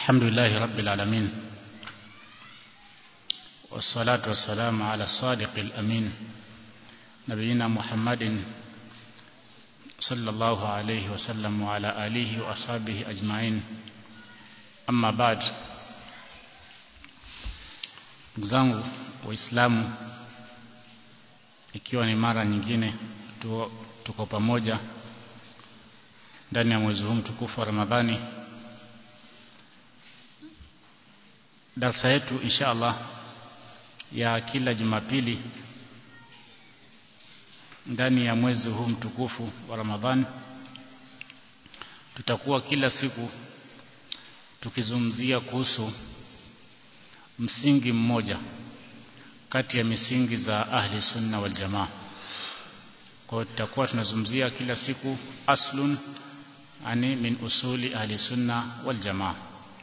الحمد لله رب العالمين والصلاة والسلام على الصادق الأمين نبينا محمد صلى الله عليه وسلم وعلى آله وأصحابه أجمعين أما بعد zangu waislamu ikiwa ni mara nyingine tuko pamoja ndani ya mwezi huu mtukufu wa Ramadhani darasa yetu insha Allah ya kila Jumapili ndani ya mwezi huu mtukufu wa Ramadhani tutakuwa kila siku tukizungumzia kuhusu msingi mmoja kati ya misingi za ahli sunna wal jamaa kwa hiyo tutakuwa tunazungumzia kila siku aslun ani min usuli ahli sunna wal jamaa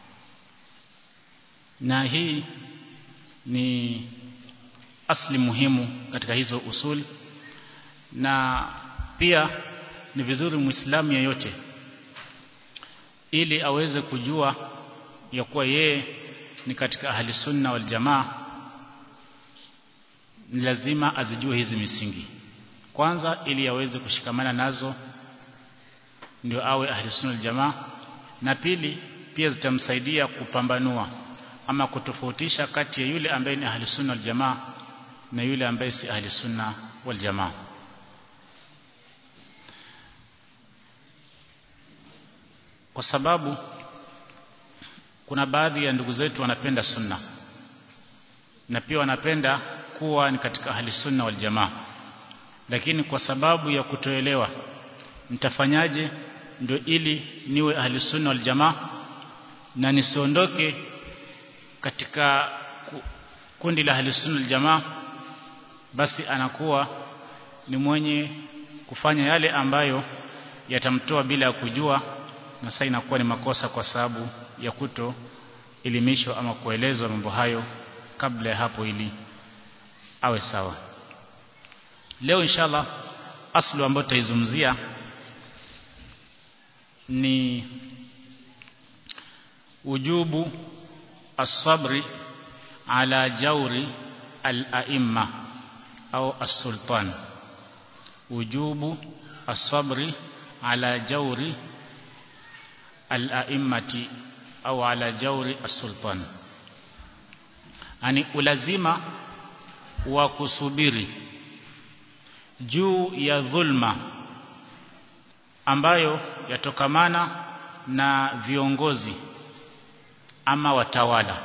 na hii ni asli muhimu katika hizo usuli na pia ni vizuri muislamu yeyote ili aweze kujua ya kuwa yeye ni katika ahli sunna wal jamaa ni lazima azijue hizi misingi kwanza ili aweze kushikamana nazo ndio awe ahli sunna wal jamaa na pili pia zitamsaidia kupambanua ama kutofautisha kati ya yule ambaye ni ahli sunna wal jamaa na yule ambaye si ahli sunna wal jamaa kwa sababu kuna baadhi ya ndugu zetu wanapenda sunna na pia wanapenda kuwa ni katika ahli sunna wal jamaa lakini kwa sababu ya kutoelewa nitafanyaje ndio ili niwe ahli sunna wal jamaa na nisiondoke katika kundi la ahli sunna wal jamaa basi anakuwa ni mwenye kufanya yale ambayo yatamtoa bila ya kujua na sasa inakuwa ni makosa kwa sababu ya kuto elimishwa ama kuelezwa mambo hayo kabla ya hapo ili awe sawa leo inshallah aslu ambayo tutaizungumzia ni ujubu as-sabri ala jauri al-a'imma au as-sultan ujubu as-sabri ala jauri al-a'immati au ala jauri as-sultan ani ulazima wa kusubiri juu ya dhulma ambayo yatokamana na viongozi ama watawala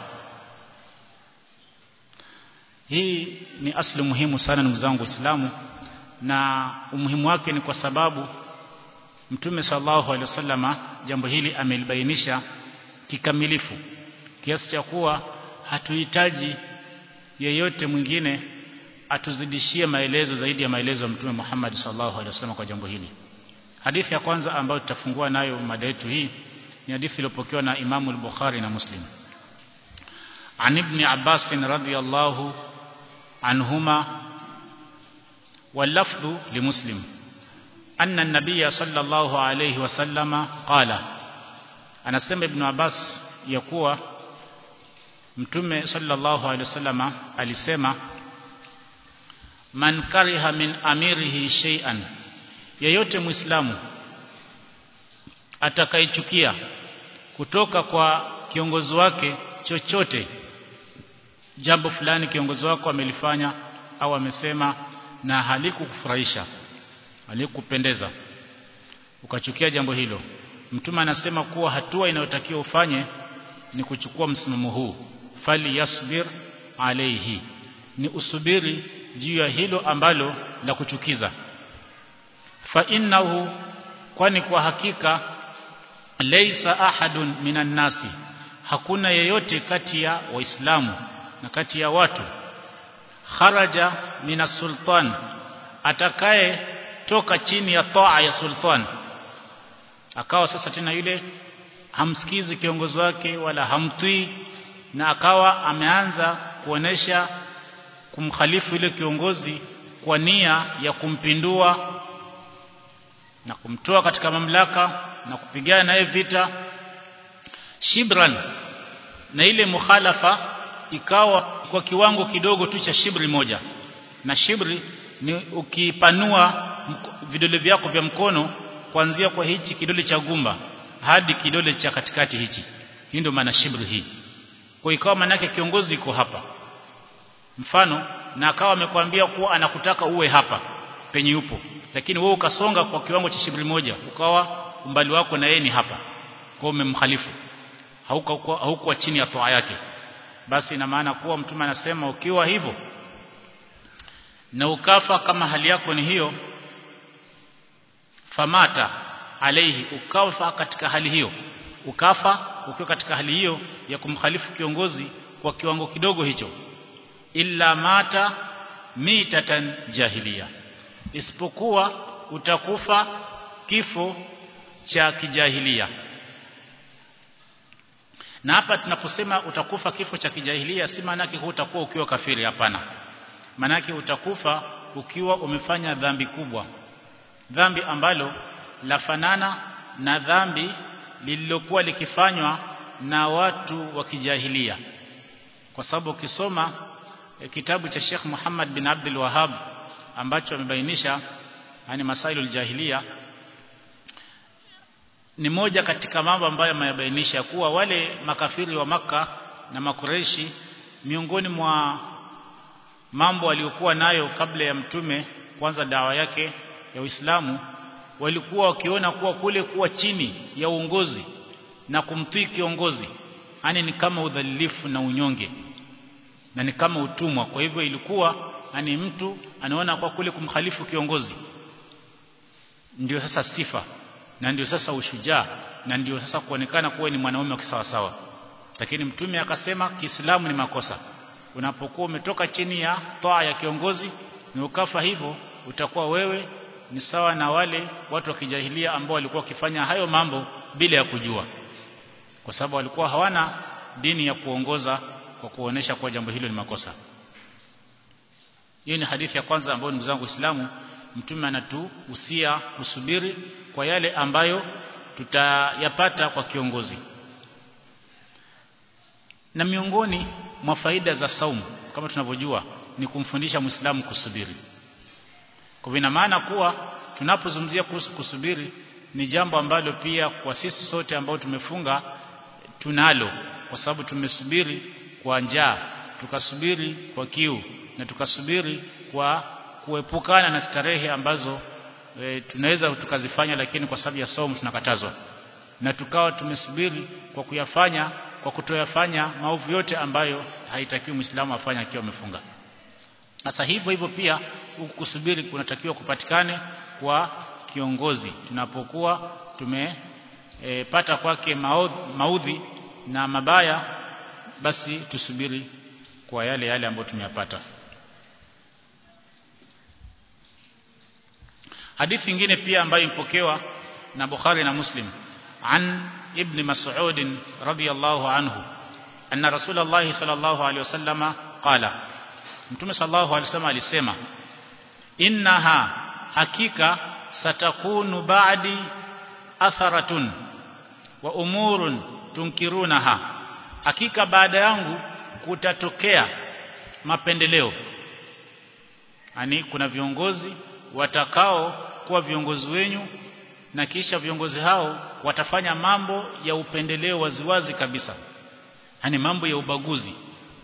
hii ni asli muhimu sana ndugu zangu waislamu na umuhimu wake ni kwa sababu Mtume sallallahu alaihi wasallama jambo hili amelibainisha kikamilifu kiasi cha kuwa hatuhitaji yeyote mwingine atuzidishie maelezo zaidi ya maelezo ya Mtume Muhammad sallallahu alaihi wasallam kwa jambo hili. Hadithi ya kwanza ambayo tutafungua nayo mada yetu hii ni hadithi iliyopokewa na Imamu al-Bukhari na Muslim. An Ibn Abbas radhiyallahu anhuma واللفظ لمسلم أن النبي صلى الله عليه وسلم قال anasema ibn Abbas ya kuwa mtume sallallahu alaihi wasallam alisema man kariha min amirihi shay'an yeyote muislamu atakaichukia kutoka kwa kiongozi wake chochote jambo fulani kiongozi wako amelifanya au amesema na halikukufurahisha halikupendeza ukachukia jambo hilo mtume anasema kuwa hatua inayotakiwa ufanye ni kuchukua msimamo huu fali yasbir alayhi ni usubiri juu ya hilo ambalo la kuchukiza fa innahu kwani kwa hakika laysa ahadun minan nasi hakuna yeyote kati ya waislamu na kati ya watu kharaja minas sultan atakaye toka chini ya taa ya sultan akawa sasa tena yule hamsikizi kiongozi wake wala hamtwi na akawa ameanza kuonesha kumkhalifu yule kiongozi kwa nia ya kumpindua na kumtoa katika mamlaka na kupigana naye vita shibran na ile mukhalafa ikawa kwa kiwango kidogo tu cha shibri moja na shibri ni ukipanua vidole vyako vya mkono kuanzia kwa hichi kidole cha gumba hadi kidole cha katikati hichi hii ndio maana shibri hii kwa ikawa manake kiongozi iko hapa mfano na akawa amekwambia kuwa anakutaka uwe hapa penye yupo lakini wewe ukasonga kwa kiwango cha shibri moja ukawa umbali wako na yeye ni hapa kwa umemkhalifu haukuwa haukuwa chini ya toa yake basi ina maana kuwa mtume anasema ukiwa hivyo na ukafa kama hali yako ni hiyo famata alaihi ukafa katika hali hiyo ukafa ukiwa katika hali hiyo ya kumkhalifu kiongozi kwa kiwango kidogo hicho illa mata mitatan jahiliya isipokuwa utakufa kifo cha kijahilia na hapa tunaposema utakufa kifo cha kijahilia si maana yake hutakuwa ukiwa kafiri hapana maana yake utakufa ukiwa umefanya dhambi kubwa dhambi ambalo lafanana na dhambi lililokuwa likifanywa na watu wa kijahilia kwa sababu ukisoma e, kitabu cha Sheikh Muhammad bin Abdul Wahhab ambacho amebainisha yani masailul jahiliya ni moja katika mambo ambayo ameyabainisha kuwa wale makafiri wa maka na makureishi miongoni mwa mambo waliokuwa nayo kabla ya mtume kwanza dawa yake ya Uislamu walikuwa wakiona kuwa kule kuwa chini ya uongozi na kumtii kiongozi yani ni kama udhalilifu na unyonge na ni kama utumwa kwa hivyo ilikuwa yani mtu anaona kwa kule kumkhalifu kiongozi ndio sasa sifa na ndio sasa ushujaa na ndio sasa kuonekana kuwa ni mwanaume wa kisawasawa lakini mtume akasema Kiislamu ni makosa unapokuwa umetoka chini ya toa ya kiongozi na ukafa hivyo utakuwa wewe ni sawa na wale watu wa kijahilia ambao walikuwa wakifanya hayo mambo bila ya kujua kwa sababu walikuwa hawana dini ya kuongoza kwa kuonesha kuwa jambo hilo ni makosa hiyo ni hadithi ya kwanza ambayo ndugu zangu Waislamu mtume anatuhusia kusubiri kwa yale ambayo tutayapata kwa kiongozi na miongoni mwa faida za saumu kama tunavyojua ni kumfundisha Muislamu kusubiri kwa ina maana kuwa tunapozungumzia kuhusu kusubiri ni jambo ambalo pia kwa sisi sote ambao tumefunga tunalo kwa sababu tumesubiri kwa njaa tukasubiri kwa kiu na tukasubiri kwa kuepukana na starehe ambazo e, tunaweza tukazifanya lakini kwa sababu ya saumu tunakatazwa na tukawa tumesubiri kwa kuyafanya kwa kutoyafanya maovu yote ambayo haitakiwi Muislamu afanye akiwa amefunga sasa hivyo hivyo pia kusubiri kunatakiwa kupatikane kwa kiongozi tunapokuwa tumepata e, kwake maudhi na mabaya basi tusubiri kwa yale yale ambayo tumeyapata hadithi nyingine pia ambayo ipokewa na Bukhari na Muslim an ibn Mas'ud radiyallahu anhu anna Rasulullah sallallahu alayhi wasallama qala Mtume sallallahu alayhi wasallam alisema innaha hakika satakunu ba'di atharatun wa umurun tunkirunaha hakika baada yangu kutatokea mapendeleo ani kuna viongozi watakao kuwa viongozi wenyu na kisha viongozi hao watafanya mambo ya upendeleo waziwazi kabisa yani mambo ya ubaguzi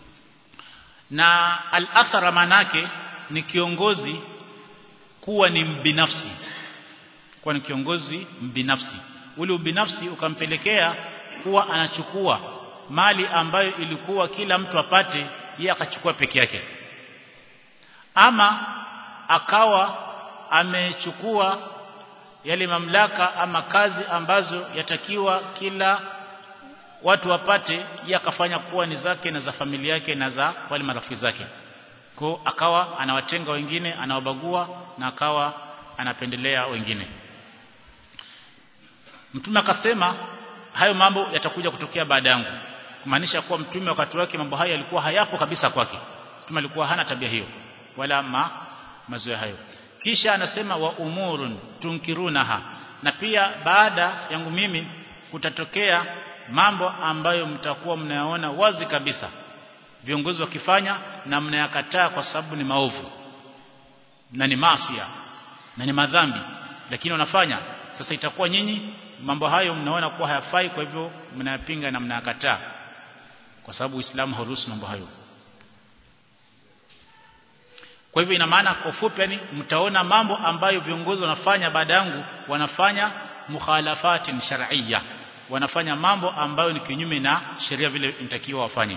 na al-athara manake ni kiongozi kuwa ni mbinafsi kuwa ni kiongozi mbinafsi ule ubinafsi ukampelekea kuwa anachukua mali ambayo ilikuwa kila mtu apate yeye akachukua peke yake ama akawa amechukua yale mamlaka ama kazi ambazo yatakiwa kila watu wapate yeye akafanya kuwa ni zake na za familia yake na za wale marafiki zake kwa akawa anawatenga wengine anawabagua na akawa anapendelea wengine mtume akasema hayo mambo yatakuja kutokea baada yangu kumaanisha kuwa mtume wakati wake mambo hayo yalikuwa hayapo kabisa kwake mtume alikuwa hana tabia hiyo wala ma mazoea hayo kisha anasema wa umurun tunkirunaha na pia baada yangu mimi kutatokea mambo ambayo mtakuwa mnayaona wazi kabisa viongozi wakifanya na mnayakataa kwa sababu ni maovu na ni maasiya na ni madhambi lakini wanafanya sasa itakuwa nyinyi mambo hayo mnaona kuwa hayafai kwa hivyo mnayapinga na mnayakataa kwa sababu Uislamu hauruhusu mambo hayo kwa hivyo ina maana kwa ufupi yani mtaona mambo ambayo viongozi wanafanya baada yangu wanafanya mukhalafatin shar'iyya wanafanya mambo ambayo ni kinyume na sheria vile inatakiwa wafanye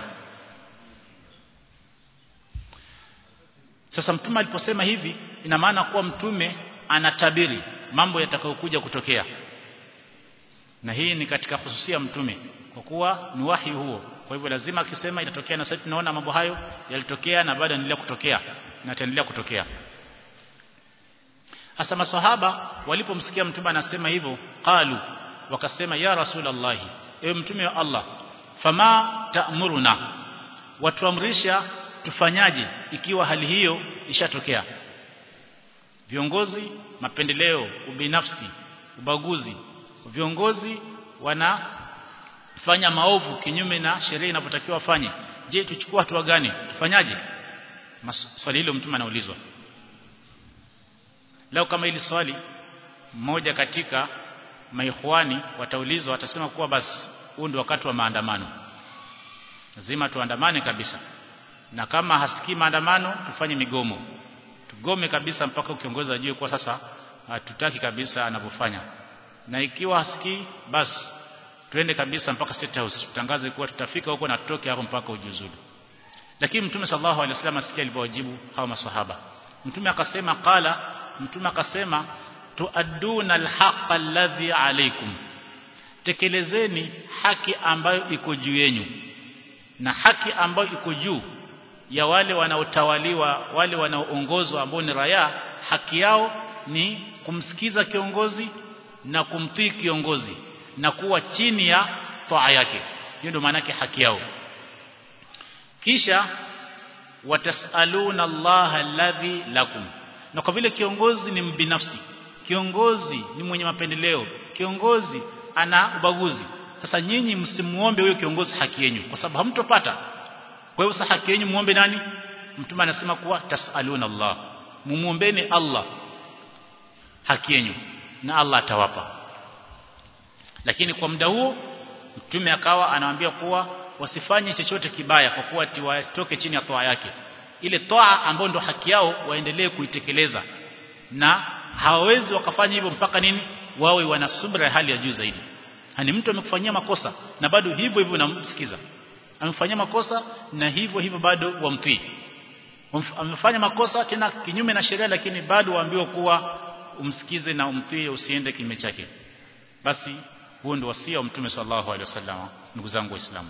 sasa mtume aliposema hivi ina maana kuwa mtume anatabiri mambo yatakayokuja kutokea na hii ni katika hususia mtume kwa kuwa ni wahi huo kwa hivyo lazima akisema itatokea na sasa tunaona mambo hayo yalitokea na bado yanaendelea kutokea na yataendelea kutokea hasa maswahaba walipomsikia mtume anasema hivyo qalu wakasema ya rasulullah ewe mtume wa Allah fama ta'muruna watuamrisha tufanyaje ikiwa hali hiyo ishatokea viongozi mapendeleo ubinafsi ubaguzi viongozi wanafanya maovu kinyume na sheria inapotakiwa wafanye je tuchukue hatua gani tufanyaje swali hilo mtume anaulizwa leo kama hili swali mmoja katika maikhwani wataulizwa watasema kuwa basi huu ndio wakati wa maandamano lazima tuandamane kabisa na kama hasikii maandamano tufanye migomo tugome kabisa mpaka kiongozi ajue kwa sasa hatutaki kabisa anavyofanya na ikiwa hasikii basi twende kabisa mpaka state house tutangaze kuwa tutafika huko na tutoke hapo mpaka ujiuzulu lakini mtume sallallahu alaihi wasallam asikia alivyowajibu hao maswahaba mtume akasema qala mtume akasema tuadduna alhaqa alladhi alaykum tekelezeni haki ambayo iko juu yenu na haki ambayo iko juu ya wale wanaotawaliwa wale wanaoongozwa ambao ni raya haki yao ni kumsikiza kiongozi na kumtii kiongozi na kuwa chini ya toa yake hiyo ndio maana yake haki yao kisha watasaluna Allah alladhi lakum na kwa vile kiongozi ni mbinafsi kiongozi ni mwenye mapendeleo kiongozi ana ubaguzi sasa nyinyi msimuombe huyo kiongozi haki yenu kwa sababu hamtopata kwa hiyo sasa haki yenu muombe nani mtume anasema kuwa tasaluna Allah mumuombeni Allah haki yenu na Allah atawapa lakini kwa muda huo mtume akawa anawaambia kuwa wasifanye chochote kibaya kwa kuwa watoke chini ya toa yake ile toa ambayo ndo haki yao waendelee kuitekeleza na hawawezi wakafanya hivyo mpaka nini wawe wana subra ya hali ya juu zaidi hani mtu amekufanyia makosa na bado hivyo hivyo unamsikiza amefanyia makosa na hivyo hivyo bado wamtii amefanya makosa tena kinyume na sheria lakini bado waambiwa kuwa umsikize na umtii usiende kinyume chake basi huo ndio wasia wa mtume sallallahu alaihi wasallam ndugu zangu waislamu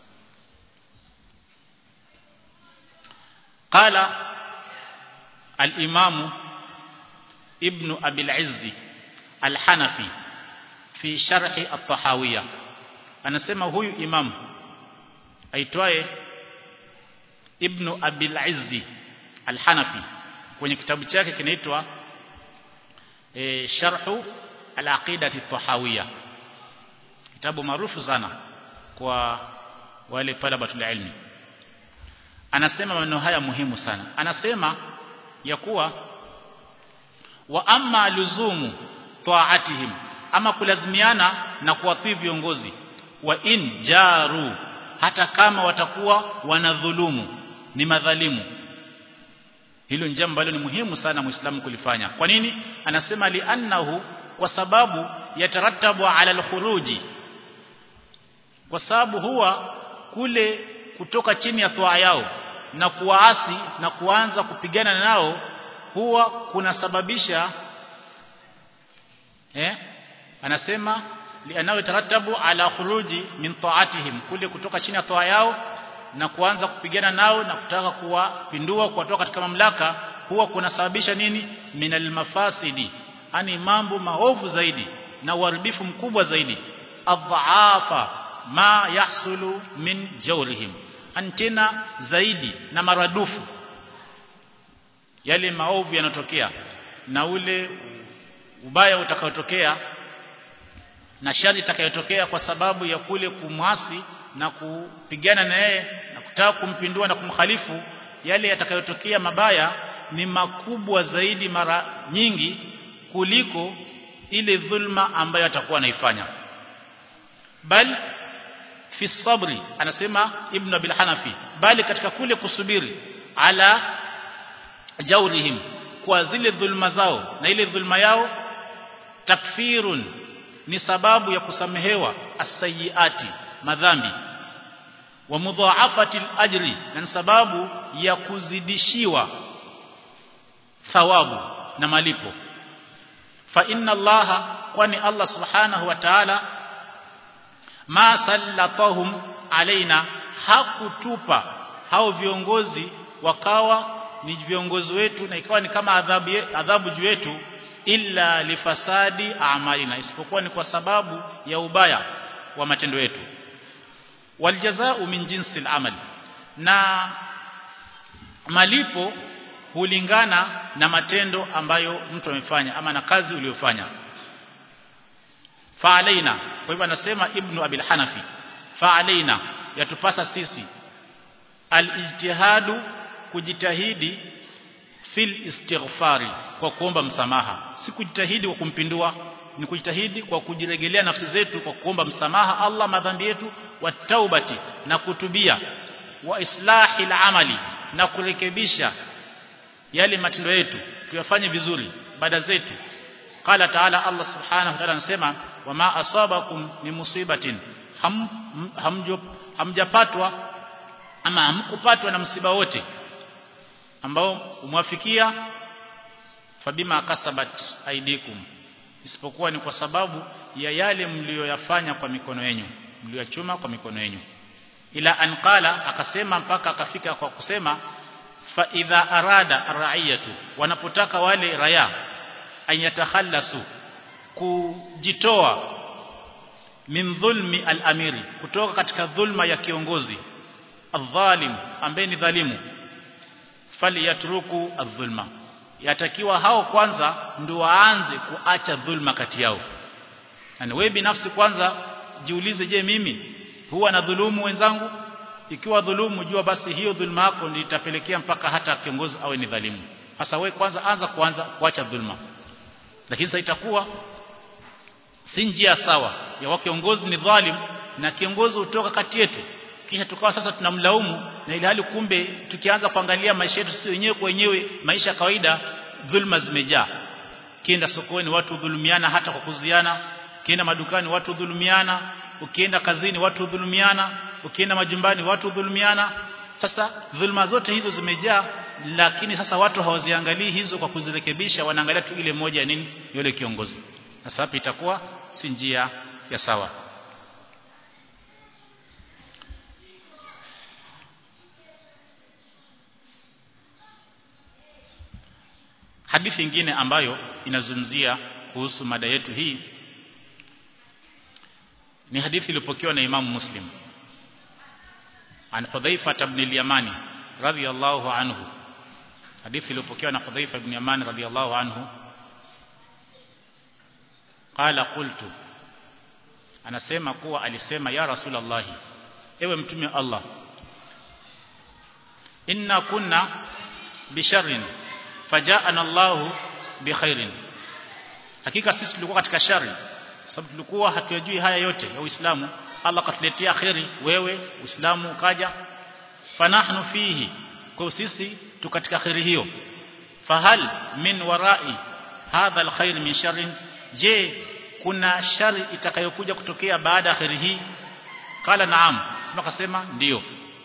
قال الإمام ابن أبي العز الحنفي في شرح الطحاوية anasema huyu imam aitwaye ibn abil izzi al-hanafi kwenye kitabu chake kinaitwa e, sharhu al-aqidati at-tahawiyya kitabu maarufu sana kwa wale talabatul ilmi anasema maneno haya muhimu sana anasema ya kuwa wa amma luzumu taatihim ama kulazimiana na kuwatii viongozi wa in jaru hata kama watakuwa wanadhulumu ni madhalimu hilo ni jambo ambalo ni muhimu sana muislamu kulifanya kwa nini anasema li'annahu kwa sababu yatarattabu ala al-khuruji kwa sababu huwa kule kutoka chini ya toa yao na kuwaasi na kuanza kupigana nao huwa kunasababisha eh anasema lianao taratabu ala khuruji min taatihim kule kutoka chini ya toa yao na kuanza kupigana nao na kutaka kuwapindua kuwatoa katika mamlaka huwa kunasababisha nini minal mafasidi ani mambo maovu zaidi na uharibifu mkubwa zaidi adhaafa ma yahsulu min jawrihim antena zaidi na maradufu yale maovu yanatokea na ule ubaya utakaotokea na shari itakayotokea kwa sababu ya kule kumwasi na kupigana na yeye na kutaka kumpindua na kumkhalifu yale yatakayotokea mabaya ni makubwa zaidi mara nyingi kuliko ile dhulma ambayo atakuwa anaifanya bal fi sabri anasema ibn abil hanafi bali katika kule kusubiri ala jaurihim kwa zile dhulma zao na ile dhulma yao takfirun ni sababu ya kusamehewa asayiati madhambi wa mudhaafati ajri na ni sababu ya kuzidishiwa thawabu na malipo fa inna allaha kwani allah subhanahu wa ta'ala ma sallatahum alaina hakutupa hao viongozi wakawa ni viongozi wetu na ikawa ni kama adhabu adhabu juu yetu illa lifasadi amalina isipokuwa ni kwa sababu ya ubaya wa matendo yetu waljazao min jinsi al na malipo hulingana na matendo ambayo mtu amefanya ama na kazi uliyofanya fa alaina kwa hivyo anasema ibnu abil hanafi fa alaina yatupasa sisi alijtihadu kujitahidi fil istighfari kwa kuomba msamaha si kujitahidi kwa kumpindua ni kujitahidi kwa kujiregelea nafsi zetu kwa kuomba msamaha Allah madhambi yetu wa taubati na kutubia wa islahi amali na kurekebisha yale matendo yetu tuyafanye vizuri baada zetu qala taala Allah subhanahu wa ta'ala anasema wama asabakum min musibatin ham, hamjo, hamjapatwa ama hamkupatwa na msiba wote ambao umwafikia fabima kasabat aidikum isipokuwa ni kwa sababu ya yale mlioyafanya kwa mikono yenu mlioyachuma kwa mikono yenu ila anqala akasema mpaka akafika kwa kusema fa idha arada arraiyatu wanapotaka wale raya ayatakhallasu kujitoa min dhulmi al-amiri kutoka katika dhulma ya kiongozi adh-dhalim ambaye ni dhalimu faliyatruku adh-dhulma yatakiwa hao kwanza ndio waanze kuacha dhulma kati yao yani wewe binafsi kwanza jiulize je mimi huwa na dhulumu wenzangu ikiwa dhulumu jua basi hiyo dhulma yako ndio itapelekea mpaka hata kiongozi awe ni dhalimu sasa wewe kwanza anza kuanza kuacha dhulma lakini sasa itakuwa si njia sawa ya wa kiongozi ni dhalim na kiongozi utoka kati yetu kisha tukawa sasa tunamlaumu na ile hali kumbe tukianza kuangalia maisha yetu sisi wenyewe kwa wenyewe maisha ya kawaida dhulma zimejaa kienda sokoni watu dhulumiana hata kwa kuziana kienda madukani watu dhulumiana ukienda kazini watu dhulumiana ukienda majumbani watu dhulumiana sasa dhulma zote hizo zimejaa lakini sasa watu hawaziangalii hizo kwa kuzirekebisha wanaangalia tu ile moja ya nini yule kiongozi sasa hapa itakuwa si njia ya sawa hadithi nyingine ambayo inazungumzia kuhusu mada yetu hii ni hadithi iliyopokewa na Imam Muslim an Hudhaifa ibn al-Yamani radhiyallahu anhu hadithi iliyopokewa na Hudhaifa ibn Yamani radhiyallahu anhu qala qultu anasema kuwa alisema ya rasulullah ewe mtume wa Allah inna kunna bisharrin fajaana Allah bikhairin hakika sisi tulikuwa katika shari sababu tulikuwa hatujui haya yote ya Uislamu Allah katuletea khairi wewe Uislamu ukaja fanahnu fihi kwa sisi tu katika khairi hiyo fahal min warai hadha alkhair min sharrin je kuna shari itakayokuja kutokea baada ya khairi hii kala naam akasema ndio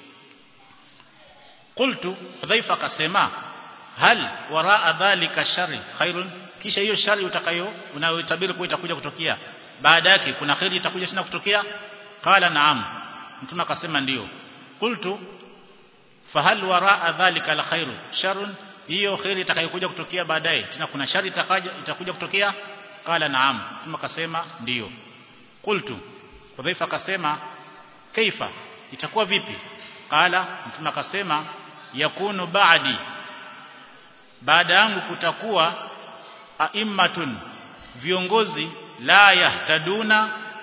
qultu hudhaifa akasema hal waraa dhalika shari khairun kisha hiyo shari utakayo unayotabiri kwa itakuja kutokea baada yake kuna khairi itakuja tena kutokea qala naam mtume akasema ndio qultu fahal waraa dhalika la khairu sharun hiyo khairi itakayokuja kutokea baadaye tena kuna shari itakaja itakuja kutokea qala naam mtume akasema ndio qultu hudhaifa akasema kaifa itakuwa vipi qala mtume akasema yakunu ba'di baada yangu kutakuwa aimmatun viongozi la yahtaduna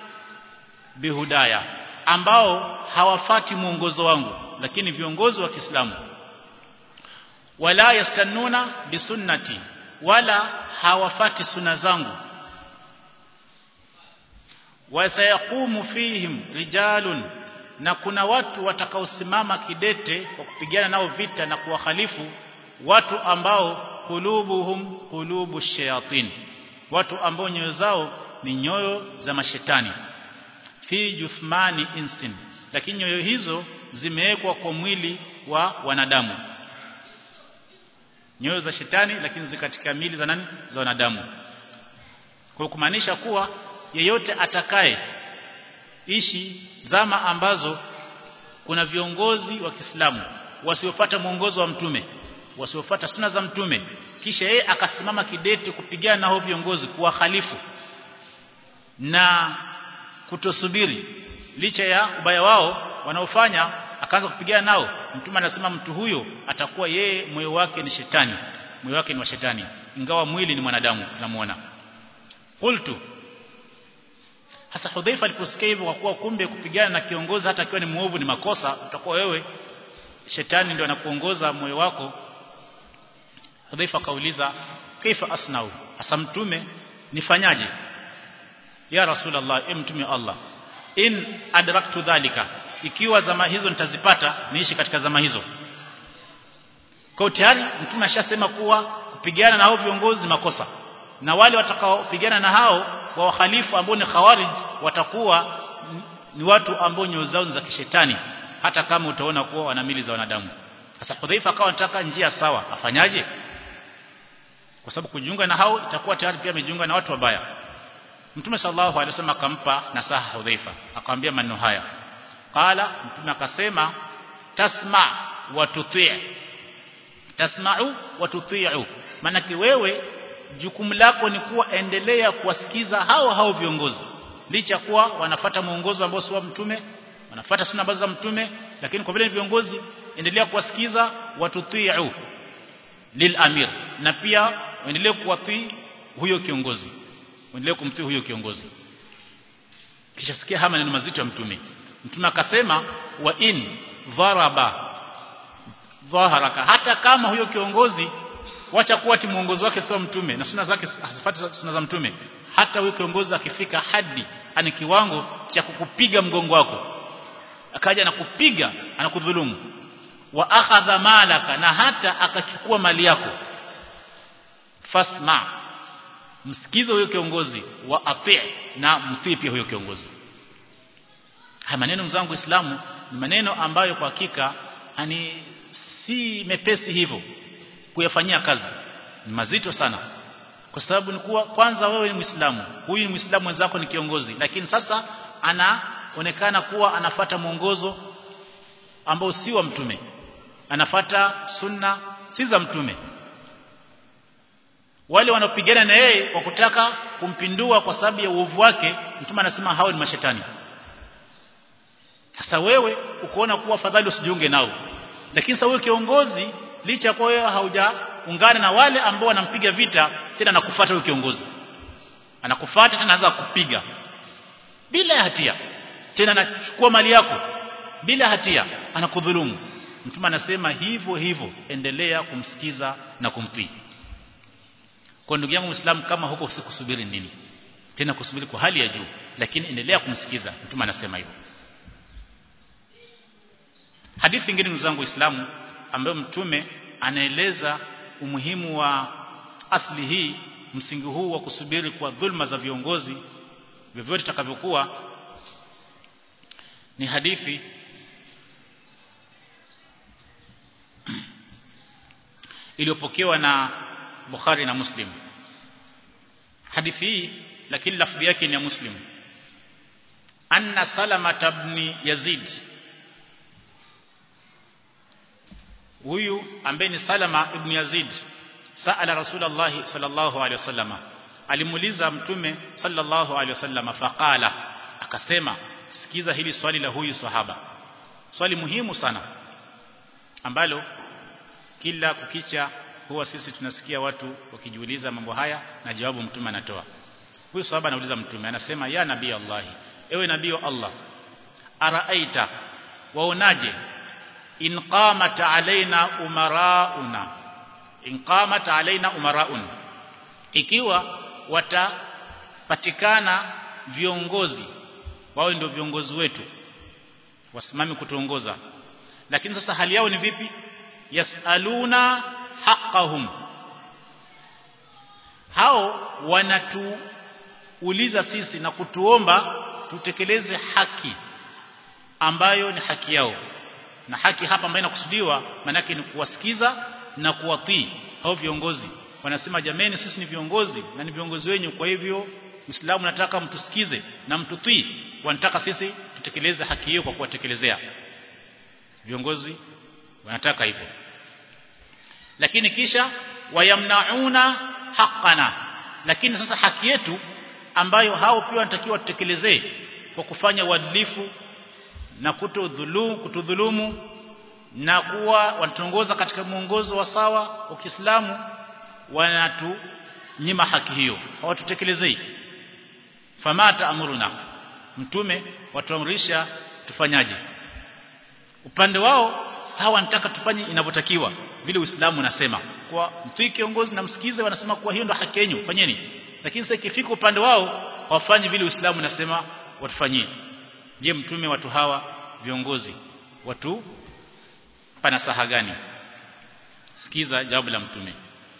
bihudaya ambao hawafati mwongozo wangu lakini viongozi wa Kiislamu wala yastannuna bisunnati wala hawafati sunna zangu wasayaqumu fihim rijalun na kuna watu watakaosimama kidete kwa kupigana nao vita na kuwahalifu watu ambao kulubuhum kulubu shayatin watu ambao nyoyo zao ni nyoyo za mashetani fi juthmani insin lakini nyoyo hizo zimewekwa kwa mwili wa wanadamu nyoyo za shetani lakini ziko katika mili za nani za wanadamu kwa kumaanisha kuwa yeyote atakaye ishi zama ambazo kuna viongozi wa Kiislamu wasiofuata mwongozo wa mtume wasiofuata sunna za mtume kisha yeye akasimama kidete kupigana na hao viongozi kuwahalifu na kutosubiri licha ya ubaya wao wanaofanya akaanza kupigana nao mtume anasema mtu huyo atakuwa yeye moyo wake ni shetani moyo wake ni wa shetani ingawa mwili ni mwanadamu tunamuona qultu hasa Hudhaifa aliposikia hivyo kwa kuwa kumbe kupigana na kiongozi hata akiwa ni muovu ni makosa utakuwa wewe shetani ndio anakuongoza moyo wako Hudhaifa kauliza kaifa asnau hasa mtume nifanyaje ya rasulullah e mtume Allah in adraktu dhalika ikiwa zama hizo nitazipata niishi katika zama hizo kwa tayari mtume ashasema kuwa kupigana na hao viongozi ni makosa na wale watakaopigana na hao wa wahalifu ambao ni khawarij watakuwa ni watu ambao nyoyo zao za kishetani hata kama utaona kuwa wana mili za wanadamu sasa Hudhaifa akawa anataka njia sawa afanyaje kwa sababu kujiunga na hao itakuwa tayari pia amejiunga na watu wabaya Mtume sallallahu alaihi wasallam akampa nasaha Hudhaifa akamwambia maneno haya qala mtume akasema tasma wa tuti' tasma'u wa tuti'u maana wewe jukumu lako ni kuwa endelea kuwasikiza hao hao viongozi licha kuwa wanafata mwongozo ambao si wa mtume wanafata sunna ambazo za mtume lakini kwa vile ni viongozi endelea kuwasikiza watutiu lil amir na pia endelee kuwatii huyo kiongozi endelee kumtii huyo kiongozi kisha sikia haya maneno mazito ya mtume mtume akasema wa in dharaba dhaharaka hata kama huyo kiongozi wacha kuwa ti muongozi wake sio mtume na sunna zake hazifuati sunna za mtume hata huyo kiongozi akifika hadi ani kiwango cha kukupiga mgongo wako akaja na kupiga anakudhulumu wa akhadha malaka na hata akachukua mali yako fasma msikize huyo kiongozi wa ati na mtii pia huyo kiongozi haya maneno mzangu Uislamu ni maneno ambayo kwa hakika ani si mepesi hivyo kuyafanyia kazi ni mazito sana kwa sababu ni kuwa kwanza wewe ni Muislamu huyu ni Muislamu mwenzako ni kiongozi lakini sasa anaonekana kuwa anafata mwongozo ambao si wa mtume anafata sunna si za mtume wale wanaopigana na yeye kwa kutaka kumpindua kwa sababu ya uovu wake mtume anasema hao ni mashetani sasa wewe ukoona kuwa fadhali usijiunge nao lakini sasa wewe kiongozi licha kwa wewe haujaungana na wale ambao wanampiga vita tena anakufuata huyo kiongozi anakufuata tena anaanza kupiga bila hatia tena anachukua mali yako bila hatia anakudhulumu mtume anasema hivyo hivyo endelea kumsikiza na kumtii kwa ndugu yangu muislamu kama huko usikusubiri nini tena kusubiri kwa hali ya juu lakini endelea kumsikiza mtume anasema hivyo hadithi nyingine ndugu zangu waislamu ambayo mtume anaeleza umuhimu wa asli hii msingi huu wa kusubiri kwa dhulma za viongozi vyovyote takavyokuwa ni hadithi iliyopokewa na Bukhari na Muslim hadithi hii lakini lafdhi yake ni ya Muslim anna salama ibn yazid huyu ambaye ni salama ibn yazid saala rasulullah sallallahu alaihi wasallama alimuuliza mtume sallallahu alaihi wasallama faqala akasema sikiza hili swali la huyu sahaba swali muhimu sana ambalo kila kukicha huwa sisi tunasikia watu wakijiuliza mambo haya na jawabu mtume anatoa huyu sahaba anauliza mtume anasema ya nabii Allah ewe nabii wa Allah araaita waonaje in qamat alaina umarauna in qamat alaina umaraun ikiwa watapatikana viongozi wawe ndio viongozi wetu wasimame kutuongoza lakini sasa hali yao ni vipi yasaluna haqqahum hao wanatuuliza sisi na kutuomba tutekeleze haki ambayo ni haki yao na haki hapa ambayo inakusudiwa manake ni kuwasikiza na kuwatii hao viongozi wanasema jameni sisi ni viongozi na ni viongozi wenyu kwa hivyo Uislamu nataka mtusikize na mtutii wanataka sisi tutekeleze haki hiyo kwa kuwatekelezea viongozi wanataka hivyo lakini kisha wayamnauna haqqana lakini sasa haki yetu ambayo hao pia wanatakiwa tutekelezee kwa kufanya uadilifu na kutodhulumu kutudhulumu na kuwa wanatuongoza katika mwongozo wa sawa wa Kiislamu wanatunyima haki hiyo hawatutekelezei famata amruna mtume watuamrisha tufanyaje upande wao hawa wanataka tufanye inavyotakiwa vile Uislamu unasema kwa mtii kiongozi na msikize wanasema kuwa hiyo ndo haki yenu fanyeni lakini sasa ikifika upande wao hawafanyi vile Uislamu unasema watufanyie je mtume watu hawa viongozi watu pana saha gani sikiza jawabu la mtume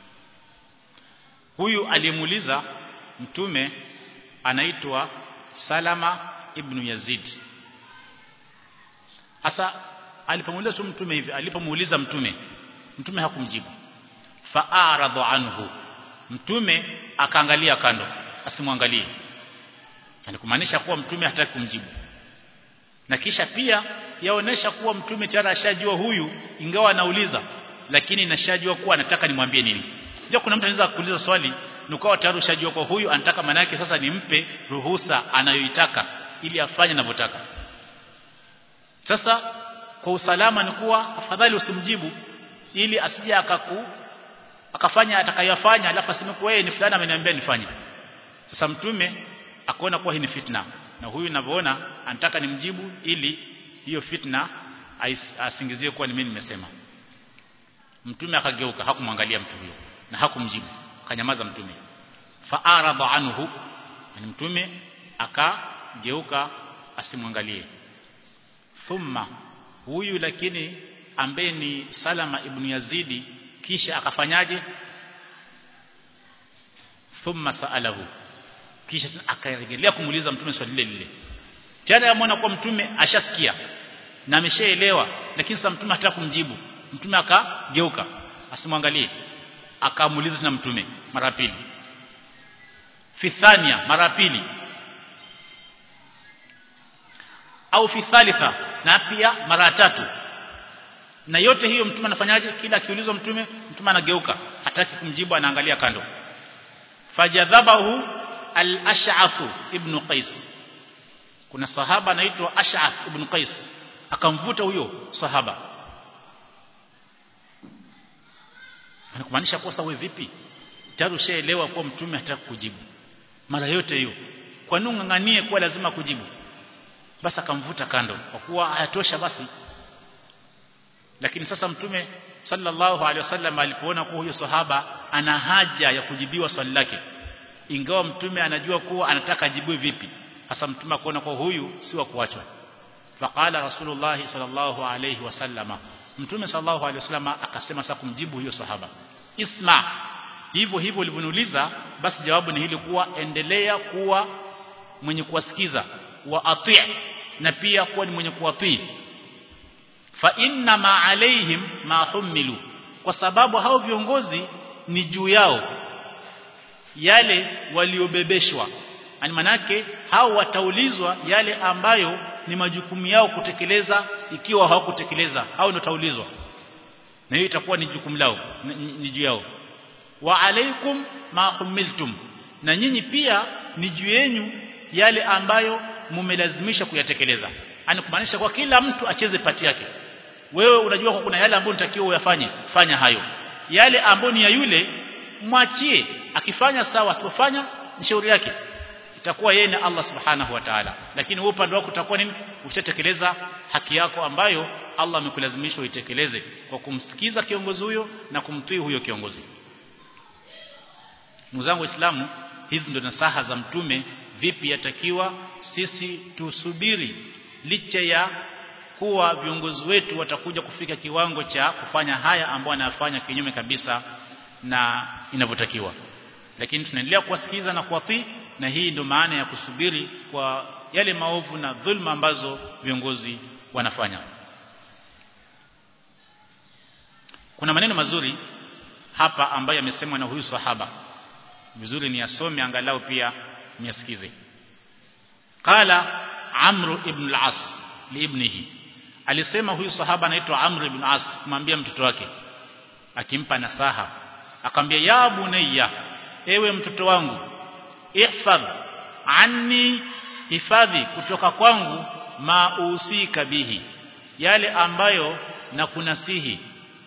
huyu aliyemuuliza mtume anaitwa Salama ibn Yazid hasa alipomuuliza tu mtume hivi alipomuuliza mtume mtume hakumjibu fa'aradu anhu mtume akaangalia kando asimwangalie yani kumaanisha kuwa mtume hataki kumjibu na kisha pia yaonesha kuwa mtume tayari ashajua huyu ingawa anauliza lakini nashajua kuwa anataka nimwambie nini ndio kuna mtu anaweza kuuliza swali nukawa tayari ushajua kwa huyu anataka maana yake sasa nimpe ruhusa anayoitaka ili afanye anavyotaka sasa kwa usalama ni kuwa afadhali usimjibu ili asije akaku akafanya atakayofanya alafu aseme kwa yeye ni fulani ameniambia nifanye sasa mtume akaona kuwa hii ni fitna na huyu ninavyoona anataka nimjibu ili hiyo fitna asingizie kuwa ni mimi nimesema mtume akageuka hakumwangalia mtu huyo na hakumjibu akanyamaza mtume fa'arada anhu yani mtume akageuka asimwangalie thumma huyu lakini ambaye ni Salama ibn Yazidi kisha akafanyaje thumma saalahu kisha akarejelea kumuuliza mtume swali lile lile tayari ameona kwa mtume ashasikia na ameshaelewa lakini sasa mtume hataka kumjibu mtume akageuka asimwangalie akamuuliza tena mtume mara pili fi thania mara pili au fi thalitha na pia mara tatu na yote hiyo mtume anafanyaje kila akiulizwa mtume mtume anageuka hataki kumjibu anaangalia kando fajadhabahu al-ash'ath ibn qais kuna sahaba anaitwa ash'ath ibn qais akamvuta huyo sahaba anakumaanisha kosa wewe vipi tayari ushaelewa kuwa mtume hataki kujibu mara yote hiyo kwa nini unganganie kuwa lazima kujibu basi akamvuta kando kwa kuwa hayatosha basi lakini sasa mtume sallallahu alaihi wasallam alipoona kuwa huyo sahaba ana haja ya kujibiwa swali lake ingawa mtume anajua kuwa anataka ajibiwe vipi hasa mtume akaona kuwa huyu si wa kuachwa faqala rasulullah sallallahu alaihi wasallama mtume sallallahu alaihi wasallam akasema sasa kumjibu huyo sahaba isma hivyo hivyo ulivyoniuliza basi jawabu ni hili kuwa endelea kuwa mwenye kuwasikiza wa ati na pia kuwa ni mwenye kuwatii fa inna ma alaihim ma humilu kwa sababu hao viongozi ni juu yao yale waliobebeshwa ani manake hao wataulizwa yale ambayo ni majukumu yao kutekeleza ikiwa hawakutekeleza hao ndio taulizwa na hiyo itakuwa ni jukumu lao ni juu yao wa alaikum ma humiltum na nyinyi pia ni juu yenu yale ambayo mumelazimisha kuyatekeleza ani kumaanisha kwa kila mtu acheze pati yake wewe unajua kwa kuna yale ambayo unatakiwa uyafanye fanya hayo yale ambayo ni ya yule mwachie akifanya sawa asipofanya ni shauri yake itakuwa yeye na Allah subhanahu wa ta'ala lakini wewe upande wako utakuwa nini ushatekeleza haki yako ambayo Allah amekulazimisha uitekeleze kwa kumsikiza kiongozi huyo na kumtii huyo kiongozi ndugu zangu waislamu hizi ndio nasaha za mtume vipi yatakiwa sisi tusubiri licha ya kuwa viongozi wetu watakuja kufika kiwango cha kufanya haya ambayo anayafanya kinyume kabisa na inavyotakiwa lakini tunaendelea kuwasikiliza na kuwatii na hii ndio maana ya kusubiri kwa yale maovu na dhulma ambazo viongozi wanafanya kuna maneno mazuri hapa ambayo yamesemwa na huyu sahaba vizuri ni yasome angalau pia niasikize qala amr ibn al-as liibnihi alisema huyu sahaba anaitwa amr ibn al-as kumwambia mtoto wake akimpa nasaha akamwambia ya bunayya ewe mtoto wangu ihfadh anni hifadhi kutoka kwangu mausika bihi yale ambayo na kunasihi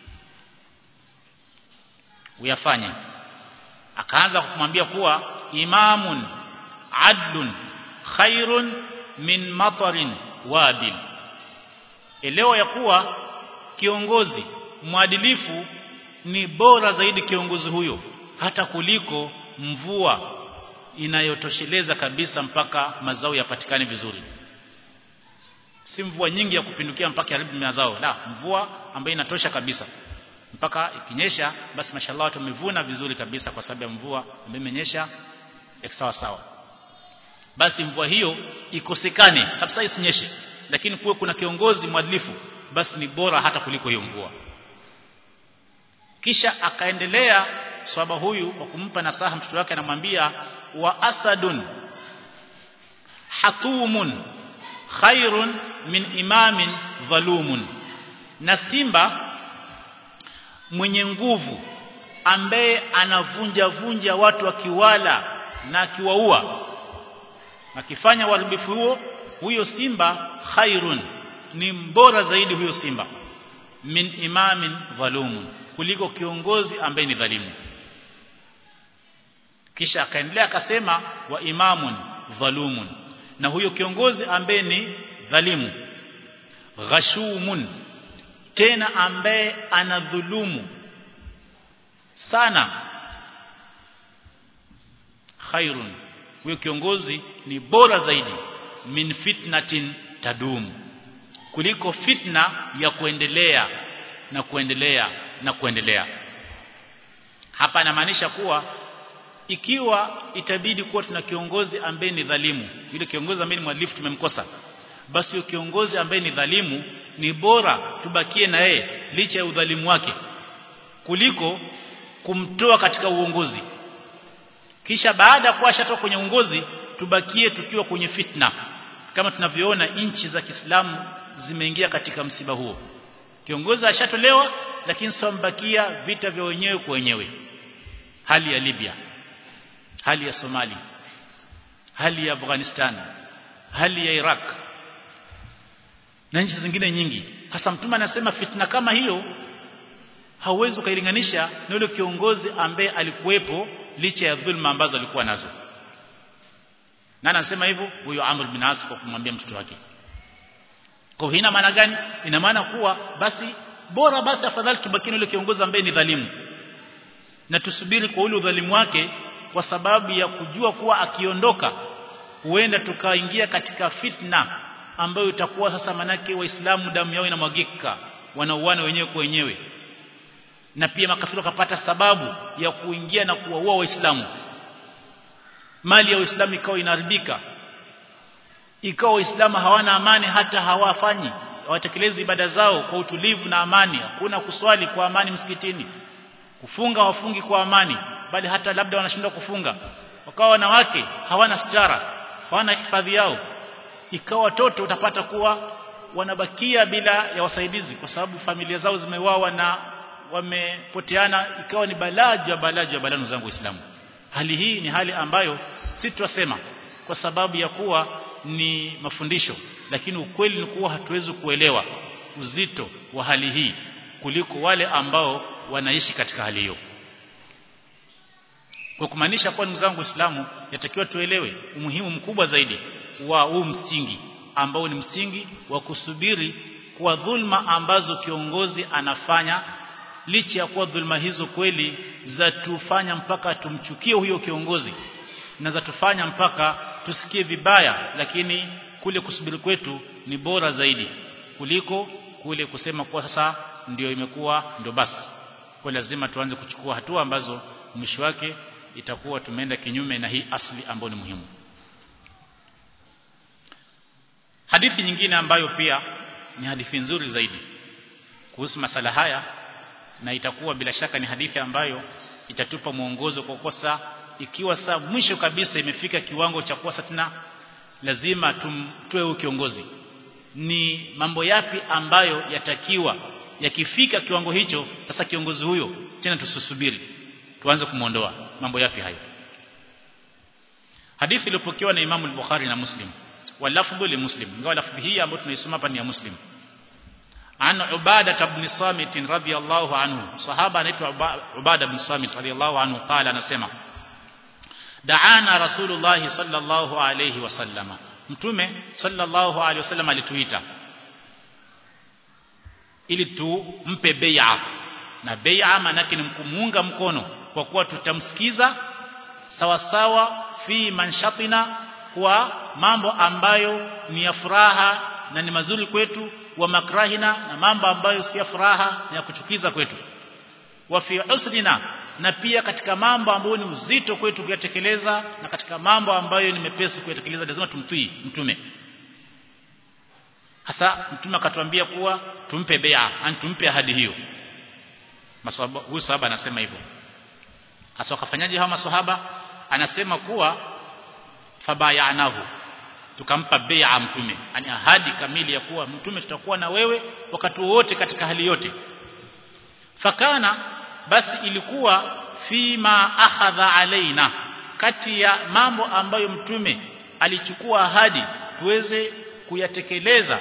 uyafanye akaanza kumwambia kuwa imamun adlun khairun min matarin wabil elewa ya kuwa kiongozi mwadilifu ni bora zaidi kiongozi huyo hata kuliko mvua inayotosheleza kabisa mpaka mazao yapatikane vizuri si mvua nyingi ya kupindukia mpaka haribu mazao la mvua ambayo inatosha kabisa mpaka ikinyesha basi mashallah watu wamevuna vizuri kabisa kwa sababu ya mvua ambayo imenyesha sawa sawa basi mvua hiyo ikosekane kabisa isinyeshe lakini kuwe kuna kiongozi mwadilifu basi ni bora hata kuliko hiyo mvua kisha akaendelea swaba huyu kwa kumpa nasaha mtoto wake anamwambia wa asadun hatumun khairun min imamin dhalumun na simba mwenye nguvu ambaye anavunja vunja watu akiwala na akiwaua akifanya uharibifu huo huyo simba khairun ni mbora zaidi huyo simba min imamin dhalumun kuliko kiongozi ambaye ni dhalimu kisha akaendelea akasema wa imamun dhalumun na huyo kiongozi ambaye ni dhalimu ghashumun tena ambaye anadhulumu sana khairun huyo kiongozi ni bora zaidi min fitnatin tadum kuliko fitna ya kuendelea na kuendelea na kuendelea hapa anamaanisha kuwa ikiwa itabidi kuwa tuna kiongozi ambaye ni dhalimu yule kiongozi ambaye ni mwadilifu tumemkosa basi huyo kiongozi ambaye ni dhalimu ni bora tubakie na yeye licha ya udhalimu wake kuliko kumtoa katika uongozi kisha baada ya kuwa ashatoka kwenye uongozi tubakie tukiwa kwenye fitna kama tunavyoona nchi za Kiislamu zimeingia katika msiba huo kiongozi ashatolewa lakini sombakia vita vya wenyewe kwa wenyewe hali ya Libya hali ya Somali hali ya Afghanistan hali ya Iraq na nchi zingine nyingi hasa mtume anasema fitna kama hiyo hauwezi ukailinganisha na yule kiongozi ambaye alikuwepo licha ya dhulma ambazo alikuwa nazo na anasema hivyo huyo Amr bin As kwa kumwambia mtoto wake kwa ina maana gani ina maana kuwa basi bora basi afadhali tubaki na yule kiongozi ambaye ni dhalimu na tusubiri kwa ule udhalimu wake kwa sababu ya kujua kuwa akiondoka huenda tukaingia katika fitna ambayo itakuwa sasa manake waislamu damu yao inamwagika wanauana wenyewe kwa wenyewe na pia makafiri wakapata sababu ya kuingia na kuwaua waislamu mali ya waislamu ikawa inaharibika ikawa waislamu hawana amani hata hawafanyi hawatekelezi ibada zao kwa utulivu na amani hakuna kuswali kwa amani msikitini kufunga wafungi kwa amani bali hata labda wanashindwa kufunga wakawa wanawake hawana stara hawana hifadhi yao ikawa watoto utapata kuwa wanabakia bila ya wasaidizi kwa sababu familia zao zimewawa na wamepoteana ikawa ni balaja balaja balanu zangu waislamu hali hii ni hali ambayo si tutasema kwa sababu ya kuwa ni mafundisho lakini ukweli ni kuwa hatuwezi kuelewa uzito wa hali hii kuliko wale ambao wanaishi katika hali hiyo kwa kumaanisha kwa ndugu zangu Waislamu yatakiwa tuelewe umuhimu mkubwa zaidi wa huu msingi ambao ni msingi wa kusubiri kwa dhulma ambazo kiongozi anafanya licha ya kuwa dhulma hizo kweli za tufanya mpaka tumchukie huyo kiongozi na za tufanya mpaka tusikie vibaya lakini kule kusubiri kwetu ni bora zaidi kuliko kule kusema kwa sasa ndio imekuwa ndio basi kwa lazima tuanze kuchukua hatua ambazo mwisho wake itakuwa tumeenda kinyume na hii asli ambayo ni muhimu hadithi nyingine ambayo pia ni hadithi nzuri zaidi kuhusu masala haya na itakuwa bila shaka ni hadithi ambayo itatupa mwongozo kwa kosa ikiwa saa mwisho kabisa imefika kiwango cha kuwa tena lazima tumtoe huyo kiongozi ni mambo yapi ambayo yatakiwa yakifika kiwango hicho sasa kiongozi huyo tena tusisubiri tuanze kumuondoa mambo yapi hayo hadithi iliyopokewa na Imam al-Bukhari na Muslim walafdhu li Muslim ingawa lafdhi hii ambayo tunaisoma hapa ni ya Muslim an Ubada ibn Samit radhiyallahu anhu sahaba anaitwa Ubada ibn Samit radhiyallahu anhu qala anasema Da'ana Rasulullah sallallahu alayhi wasallama mtume sallallahu alayhi wasallam alituita ili tumpe bai'a na bai'a maana ni kumuunga mkono kwa kuwa tutamsikiza sawa sawa fi manshatina kwa mambo ambayo ni ya furaha na ni mazuri kwetu wa makrahina na mambo ambayo si ya furaha na ya kuchukiza kwetu wa fi usrina na pia katika mambo ambayo ni uzito kwetu kuyatekeleza na katika mambo ambayo ni mepesi kuyatekeleza lazima tumtii mtume hasa mtume akatuambia kuwa tumpe bai'a an tumpe ahadi hiyo masahaba huyu sahaba anasema hivyo hasa wakafanyaje hawa maswahaba anasema kuwa fabayanahu tukampa bai'a mtume ani ahadi kamili ya kuwa mtume tutakuwa na wewe wakati wote katika hali yote fakana basi ilikuwa fima akhadha alaina kati ya mambo ambayo mtume alichukua ahadi tuweze kuyatekeleza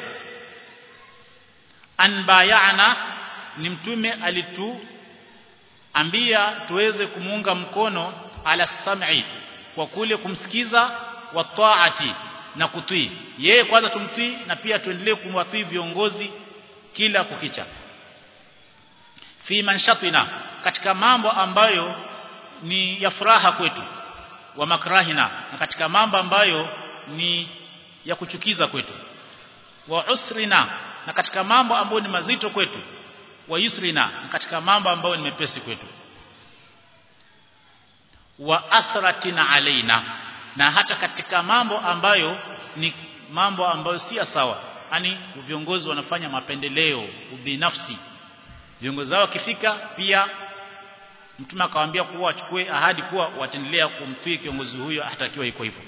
anbayana ni mtume alituambia tuweze kumuunga mkono ala sam'i kwa kule kumsikiza wa taati na kutii yeye kwanza tumtii na pia tuendelee kumwatii viongozi kila kukicha fi manshatina katika mambo ambayo ni ya furaha kwetu wa makrahina na katika mambo ambayo ni ya kuchukiza kwetu wa usrina na katika mambo ambayo ni mazito kwetu wa yusrina na katika mambo ambayo ni mepesi kwetu wa athratina alaina na hata katika mambo ambayo ni mambo ambayo si sawa yani viongozi wanafanya mapendeleo ubinafsi viongozi wao wakifika pia mtume akawaambia kuwa wachukue ahadi kuwa wataendelea kumtii kiongozi huyo hatakiwa iko hivyo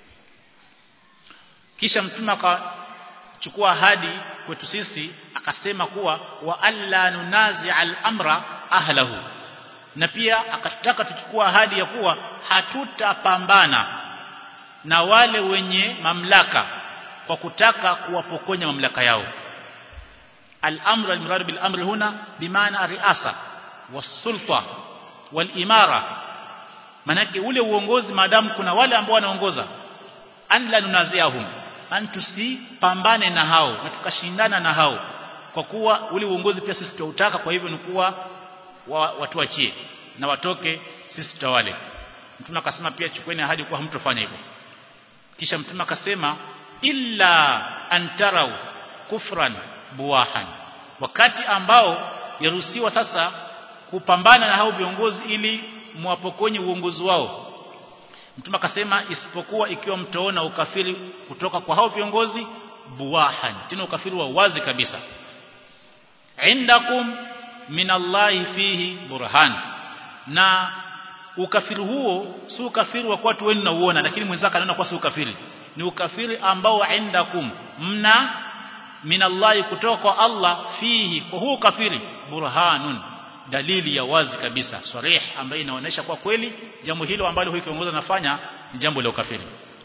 kisha mtume akachukua ahadi kwetu sisi akasema kuwa wa alla nunazi al-amra ahlahu na pia akatutaka tuchukua ahadi ya kuwa hatutapambana na wale wenye mamlaka kwa kutaka kuwapokonya mamlaka yao al-amru al-murad bil-amri huna bimaana riasa was-sulta wal-imara manake ule uongozi maadamu kuna wale ambao wanaongoza an la nunaziahum an tusipambane na hao na tukashindana na hao kwa kuwa ule uongozi pia sisi tunautaka kwa hivyo ni kuwa wa, watuachie na watoke sisi tutawale mtume akasema pia chukueni ahadi kuwa hamtofanya hivyo kisha mtume akasema illa antarau kufran buwahan wakati ambao yaruhusiwa sasa kupambana na hao viongozi ili mwapokonye uongozi wao mtume akasema isipokuwa ikiwa mtaona ukafiri kutoka kwa hao viongozi buwahan tena ukafiri wa wazi kabisa indakum minallahi fihi burhan na ukafiri huo si ukafiri wa watu wenu na uona lakini mwenzako anaona kwa si ukafiri ni ukafiri ambao indakum mna minallahi kutoka kwa Allah fihi kwa huo ukafiri burhanun dalili ya wazi kabisa sarih ambayo inaonyesha kwa kweli jambo hilo ambalo huyo kiongozi anafanya ni jambo la ukafiri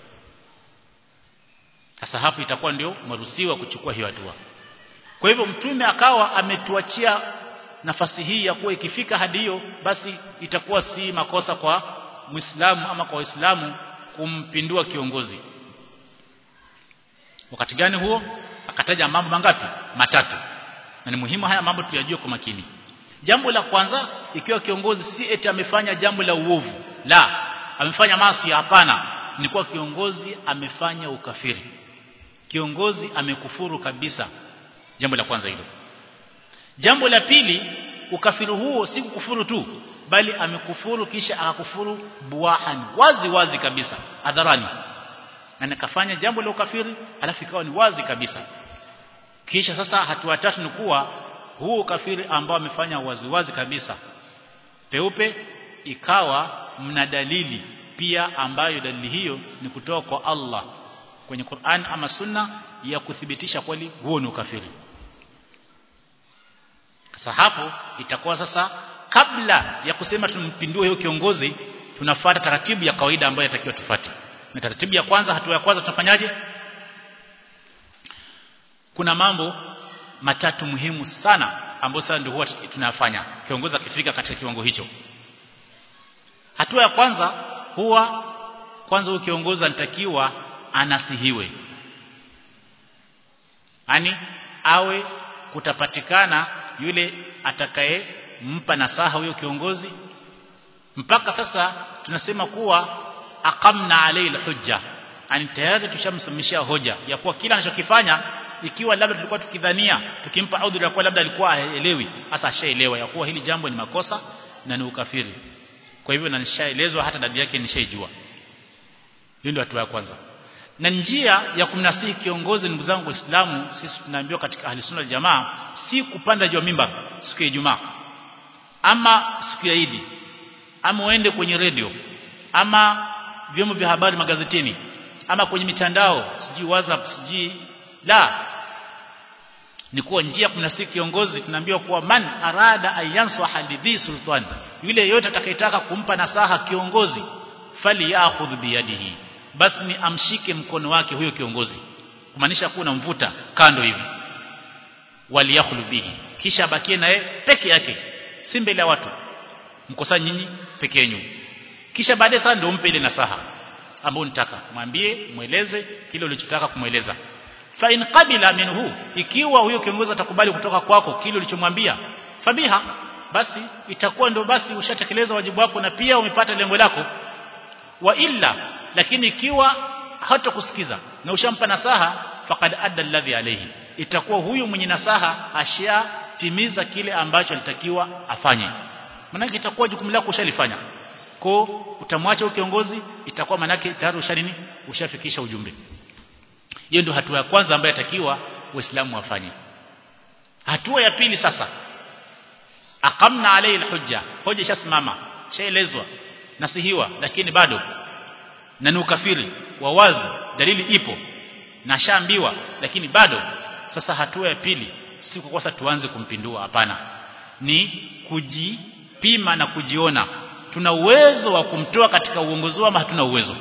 sasa hapo itakuwa ndio maruhusiwa kuchukua hiyo hatua kwa hivyo mtume akawa ametuachia nafasi hii ya kuwa ikifika hadi hiyo basi itakuwa si makosa kwa Muislamu ama kwa Waislamu kumpindua kiongozi wakati gani huo akataja mambo mangapi matatu na ni muhimu haya mambo tuyajue kwa makini jambo la kwanza ikiwa kiongozi si eti amefanya jambo la uovu la amefanya maasi hapana ni kwa kiongozi amefanya ukafiri kiongozi amekufuru kabisa jambo la kwanza hilo jambo la pili ukafiri huo si kukufuru tu bali amekufuru kisha akakufuru buahan wazi wazi kabisa hadharani na kafanya jambo la ukafiri alafu ikawa ni wazi kabisa kisha sasa hatua tatu ni kuwa huu ukafiri ambao amefanya wazi wazi kabisa peupe ikawa mna dalili pia ambayo dalili hiyo ni kutoka kwa Allah kwenye Qur'an ama Sunna ya kuthibitisha kweli huo ni ukafiri sasa hapo itakuwa sasa kabla ya kusema tumpindue huyo kiongozi tunafuata taratibu ya kawaida ambayo yatakiwa tufuate na taratibu ya kwanza hatua ya kwanza tunafanyaje kuna mambo matatu muhimu sana ambayo sasa ndio huwa tunafanya kiongozi akifika katika kiwango hicho hatua ya kwanza huwa kwanza huyo kiongozi anatakiwa anasihiwe yani awe kutapatikana yule atakaye mpa nasaha huyo kiongozi mpaka sasa tunasema kuwa aqamna alayhi alhujja yani tayari tushamsimamishia hoja ya kuwa kila anachokifanya ikiwa labda tulikuwa tukidhania tukimpa udhuru ya kuwa labda alikuwa haelewi hasa ashaelewa ya kuwa hili jambo ni makosa na ni ukafiri kwa hivyo na nishaelezwa hata dalili yake nishaijua hiyo ndio hatua ya kwanza na njia ya kumnasihi kiongozi ndugu zangu waislamu sisi tunaambiwa katika ahli sunna jamaa si kupanda juu ya mimbar siku ya Ijumaa ama siku ya Idi ama uende kwenye redio ama vyombo vya habari magazetini ama kwenye mitandao sijui WhatsApp sijui la ni kuwa njia kumnasihi kiongozi tunaambiwa kuwa man arada ayansa hadidhi sultan yule yote atakayetaka kumpa nasaha kiongozi fali ya'khudh biyadihi basi ni amshike mkono wake huyo kiongozi kumaanisha kuwa unamvuta kando hivi waliyakhlu bihi kisha bakie naye peke yake si mbele ya watu mkosa nyinyi peke yenu kisha baadaye sasa ndio umpe ile nasaha ambayo unataka mwambie mweleze kile ulichotaka kumweleza fa in qabila minhu ikiwa huyo kiongozi atakubali kutoka kwako kile ulichomwambia fabiha basi itakuwa ndio basi ushatekeleza wajibu wako na pia umepata lengo lako wa illa lakini ikiwa hatakusikiza na ushampa nasaha faqad adda alladhi alayhi itakuwa huyu mwenye nasaha ashatimiza kile ambacho alitakiwa afanye maana itakuwa jukumu lako ushalifanya kwa utamwacha kiongozi itakuwa manake tayari ushanini ushafikisha ujumbe hiyo ndio hatua ya kwanza ambayo yatakiwa waislamu wafanye hatua ya pili sasa aqamna alayhi alhujja hoja ishasimama shaelezwa nasihiwa lakini bado na ni ukafiri wa wazi dalili ipo na shaambiwa lakini bado sasa hatua ya pili si kwa kosa tuanze kumpindua hapana ni kujipima na kujiona tuna uwezo wa kumtoa katika uongozi ama hatuna uwezo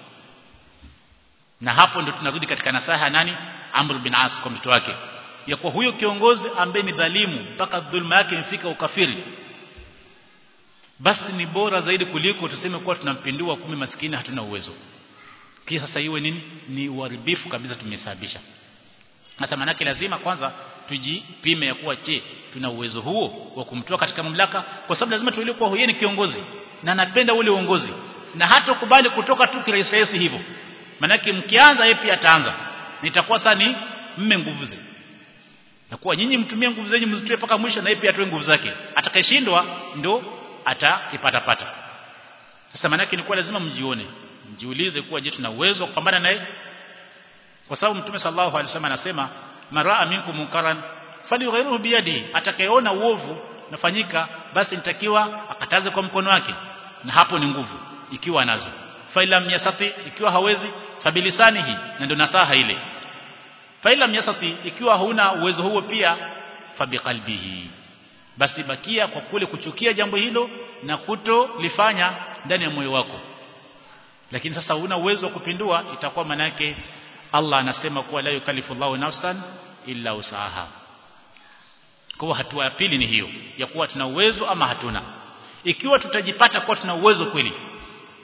na hapo ndio tunarudi katika nasaha nani Amr bin As kwa mtoto wake ya kuwa huyo kiongozi ambaye ni dhalimu mpaka dhulma yake imefika ukafiri basi ni bora zaidi kuliko tuseme kuwa tunampindua kumi maskini hatuna uwezo kisha sasa iwe nini ni uharibifu kabisa tumesababisha sasa manake lazima kwanza tujipime ya kuwa je tuna uwezo huo wa kumtoa katika mamlaka kwa sababu lazima tuelewe kuwa huyo ni kiongozi na anapenda ule uongozi na hata kubali kutoka tu kirahisi hivyo manake mkianza yeye pia ataanza nitakuwa sasa ni mme nguvu ze na kuwa nyinyi mtumie nguvu zenyu mzitoe mpaka mwisho na yeye pia atoe nguvu zake atakayeshindwa ndo atakipata pata sasa manake ni kuwa lazima mjione mjiulize kuwa je tuna uwezo wa kupambana naye kwa sababu mtume sallallahu alaihi wasallam anasema maraa minkum munkaran falyughayiruhu biyadi atakayeona uovu nafanyika basi nitakiwa akataze kwa mkono wake na hapo ni nguvu ikiwa nazo failam yasati ikiwa hawezi fabilisanihi na ndio nasaha ile failam yasati ikiwa huna uwezo huo pia fabiqalbihi basi bakia kwa kule kuchukia jambo hilo na kutolifanya ndani ya moyo wako lakini sasa huna uwezo wa kupindua itakuwa manake Allah anasema kuwa la yukallifu Allahu nafsan illa usaha kwa hatua ya pili ni hiyo ya kuwa tuna uwezo ama hatuna ikiwa tutajipata kuwa tuna uwezo kweli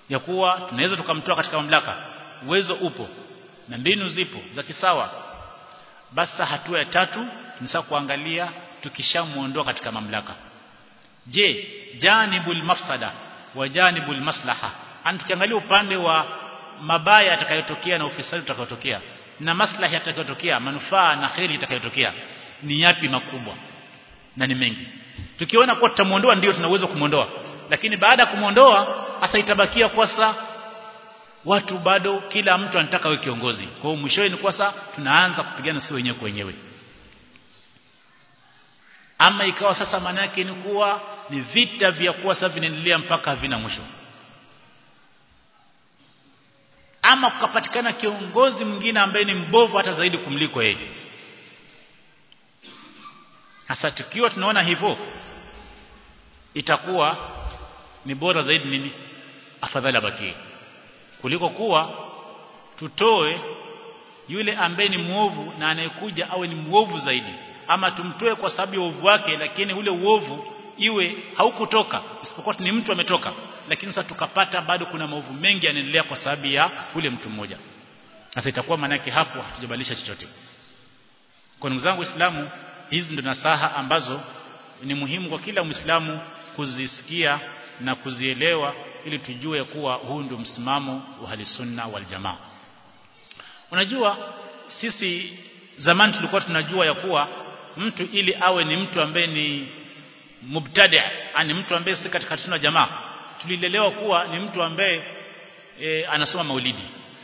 ya kuwa tunaweza tukamtoa katika mamlaka uwezo upo na mbinu zipo za kisawa basi hatua ya tatu ni sasa kuangalia tukishamuondoa katika mamlaka je janibul mafsada wa janibul maslaha an tukiangalia upande wa mabaya yatakayotokea na ufisadi utakayotokea na maslahi yatakayotokea manufaa na kheri itakayotokea ni yapi makubwa na ni mengi tukiona kuwa tutamuondoa ndio tunaweza kumuondoa lakini baada ya kumuondoa hasa itabakia kwa sasa watu bado kila mtu anataka awe kiongozi kwa hiyo mwishowe ni kwa sasa tunaanza kupigana si wenyewe kwa wenyewe ama ikawa sasa maana yake ni kuwa ni vita vya kuwa sasa vinaendelea mpaka havina mwisho ama kukapatikana kiongozi mwingine ambaye ni mbovu hata zaidi kumliko yeye hasa tukiwa tunaona hivyo itakuwa ni bora zaidi nini afadhali abakie kuliko kuwa tutoe yule ambaye ni muovu na anayekuja awe ni muovu zaidi ama tumtoe kwa sababu ya uovu wake lakini ule uovu iwe haukutoka isipokuwa ni mtu ametoka lakini sasa tukapata bado kuna maovu mengi yanaendelea kwa sababu ya ule mtu mmoja sasa itakuwa maana yake hapo hatujabadilisha chochote kwa ndugu zangu waislamu hizi ndo nasaha ambazo ni muhimu kwa kila muislamu kuzisikia na kuzielewa ili tujue kuwa huu ndio msimamo wa halisunna wal jamaa unajua sisi zamani tulikuwa tunajua ya kuwa mtu ili awe ni mtu ambaye ni mubtadi ani mtu ambaye si katika sunna jamaa tulilelewa kuwa ni mtu ambaye e, anasoma maulidi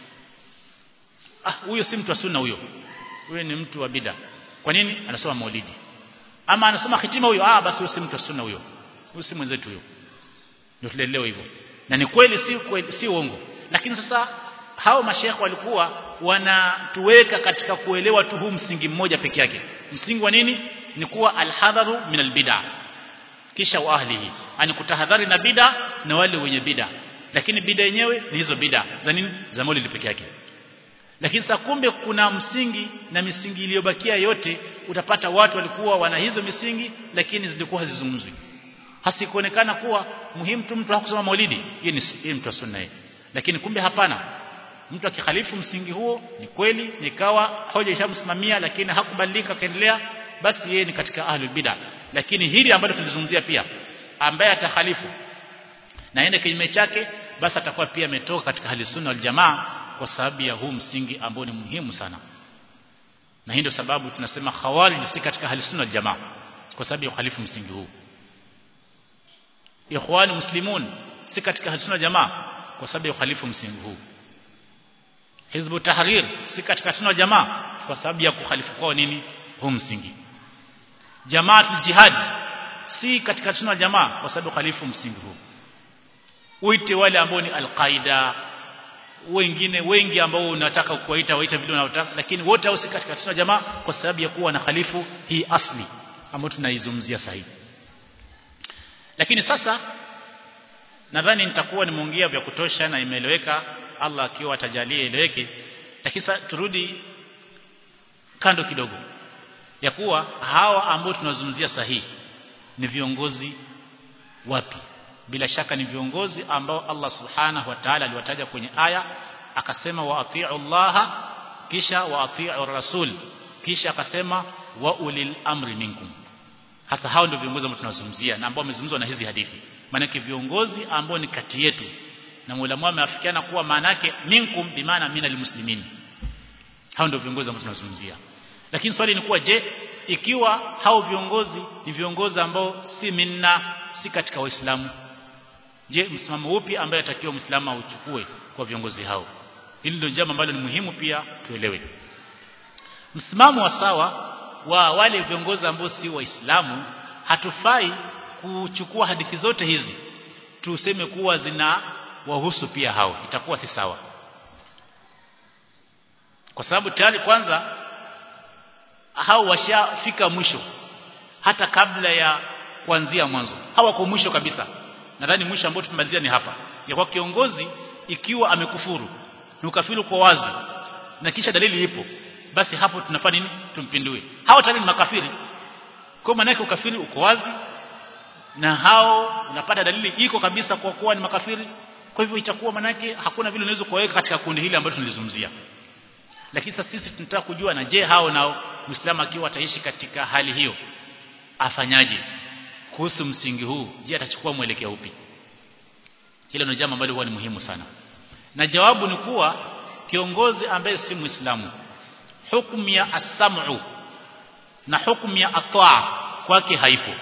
ah huyo si mtu wa sunna huyo huyo ni mtu wa bid'a kwa nini anasoma maulidi ama anasoma hitima huyo ah basi huyo si mtu wa sunna huyo huyo si mwenzetu huyo ndio tulelewa hivyo na ni kweli si kweli si uongo lakini sasa hao mashekhe walikuwa wanatuweka katika kuelewa tu huu msingi mmoja peke yake msingi wa nini ni kuwa alhadharu min albid'a kisha wa ahlihi ani kutahadhari na bid'a na wale wenye bid'a lakini bid'a yenyewe ni hizo bid'a za nini za maulidi peke yake lakini sasa kumbe kuna msingi na misingi iliyobakia yote utapata watu walikuwa wana hizo misingi lakini zilikuwa hazizungumzwi hasikuonekana kuwa muhimu tu mtu hakusoma maulidi yeye ni yeye mtu wa sunna yeye lakini kumbe hapana mtu akikhalifu msingi huo ni kweli nikawa hoja ishamsimamia lakini hakubadilika kaendelea basi yeye ni katika ahlul bid'ah lakini hili ambalo tulizungumzia pia ambaye atakhalifu na ende kinyume chake basi atakuwa pia ametoka katika hali sunna wal jamaa kwa sababu ya huu msingi ambao ni muhimu sana na hii ndio sababu tunasema khawarij si katika hali sunna wal jamaa kwa sababu ya khalifu msingi huu ikhwan muslimun si katika hali sunna jamaa kwa sababu ya khalifu msingi huu hizbu tahrir si katika sunna jamaa kwa sababu ya kukhalifu kwao nini huu msingi jamaatul jihad si katika sunna jamaa kwa sababu khalifu msingi huu uite wale ambao ni alqaida wengine wengi ambao unataka kuwaita waita vile unaotaka lakini wote hao si katika sunna jamaa kwa sababu ya kuwa na khalifu hii asli ambayo tunaizungumzia sahihi lakini sasa nadhani nitakuwa nimeongea vya kutosha na imeeleweka Allah akiwa atajalia ileweke lakini sasa turudi kando kidogo ya kuwa hawa ambao tunazungumzia sahihi ni viongozi wapi bila shaka ni viongozi ambao Allah subhanahu wa ta'ala aliwataja kwenye aya akasema wa atii'u Allah kisha wa atii'u rasul kisha akasema wa ulil amri minkum hasa hao ndio viongozi ambao tunazungumzia na ambao wamezungumzwa na hizi hadithi maana viongozi ambao ni kati yetu na muulamu ameafikiana kuwa maana yake minkum bimaana minal muslimin hao ndio viongozi ambao tunazungumzia lakini swali ni kuwa je ikiwa hao viongozi ni viongozi ambao si minna si katika waislamu je msimamo upi ambaye atakiwa muislamu auchukue kwa viongozi hao hili ndio jambo ambalo ni muhimu pia tuelewe msimamo wa sawa wa wale viongozi ambao si waislamu hatufai kuchukua hadithi zote hizi tuseme kuwa zina wahusu pia hao itakuwa si sawa kwa sababu tayari kwanza hao washafika mwisho hata kabla ya kuanzia mwanzo hawako mwisho kabisa nadhani mwisho ambao tumemalizia ni hapa ya kwa kiongozi ikiwa amekufuru ni ukafiri kwa wazi na kisha dalili ipo basi hapo tunafanya nini tumpindue hao tayari ni makafiri kwa maana yake ukafiri uko wazi na hao unapata dalili iko kabisa kwa kuwa ni makafiri kwa hivyo itakuwa manake hakuna vile unaweza kuweka katika kundi hili ambalo tunalizungumzia lakini sasa sisi tunataka kujua na je hao nao muislamu akiwa ataishi katika hali hiyo afanyaje kuhusu msingi huu je atachukua mwelekeo upi hilo ni jambo ambalo huwa ni muhimu sana na jawabu ni kuwa kiongozi ambaye si muislamu hukumu ya asamu na hukumu ya ataa kwake haipo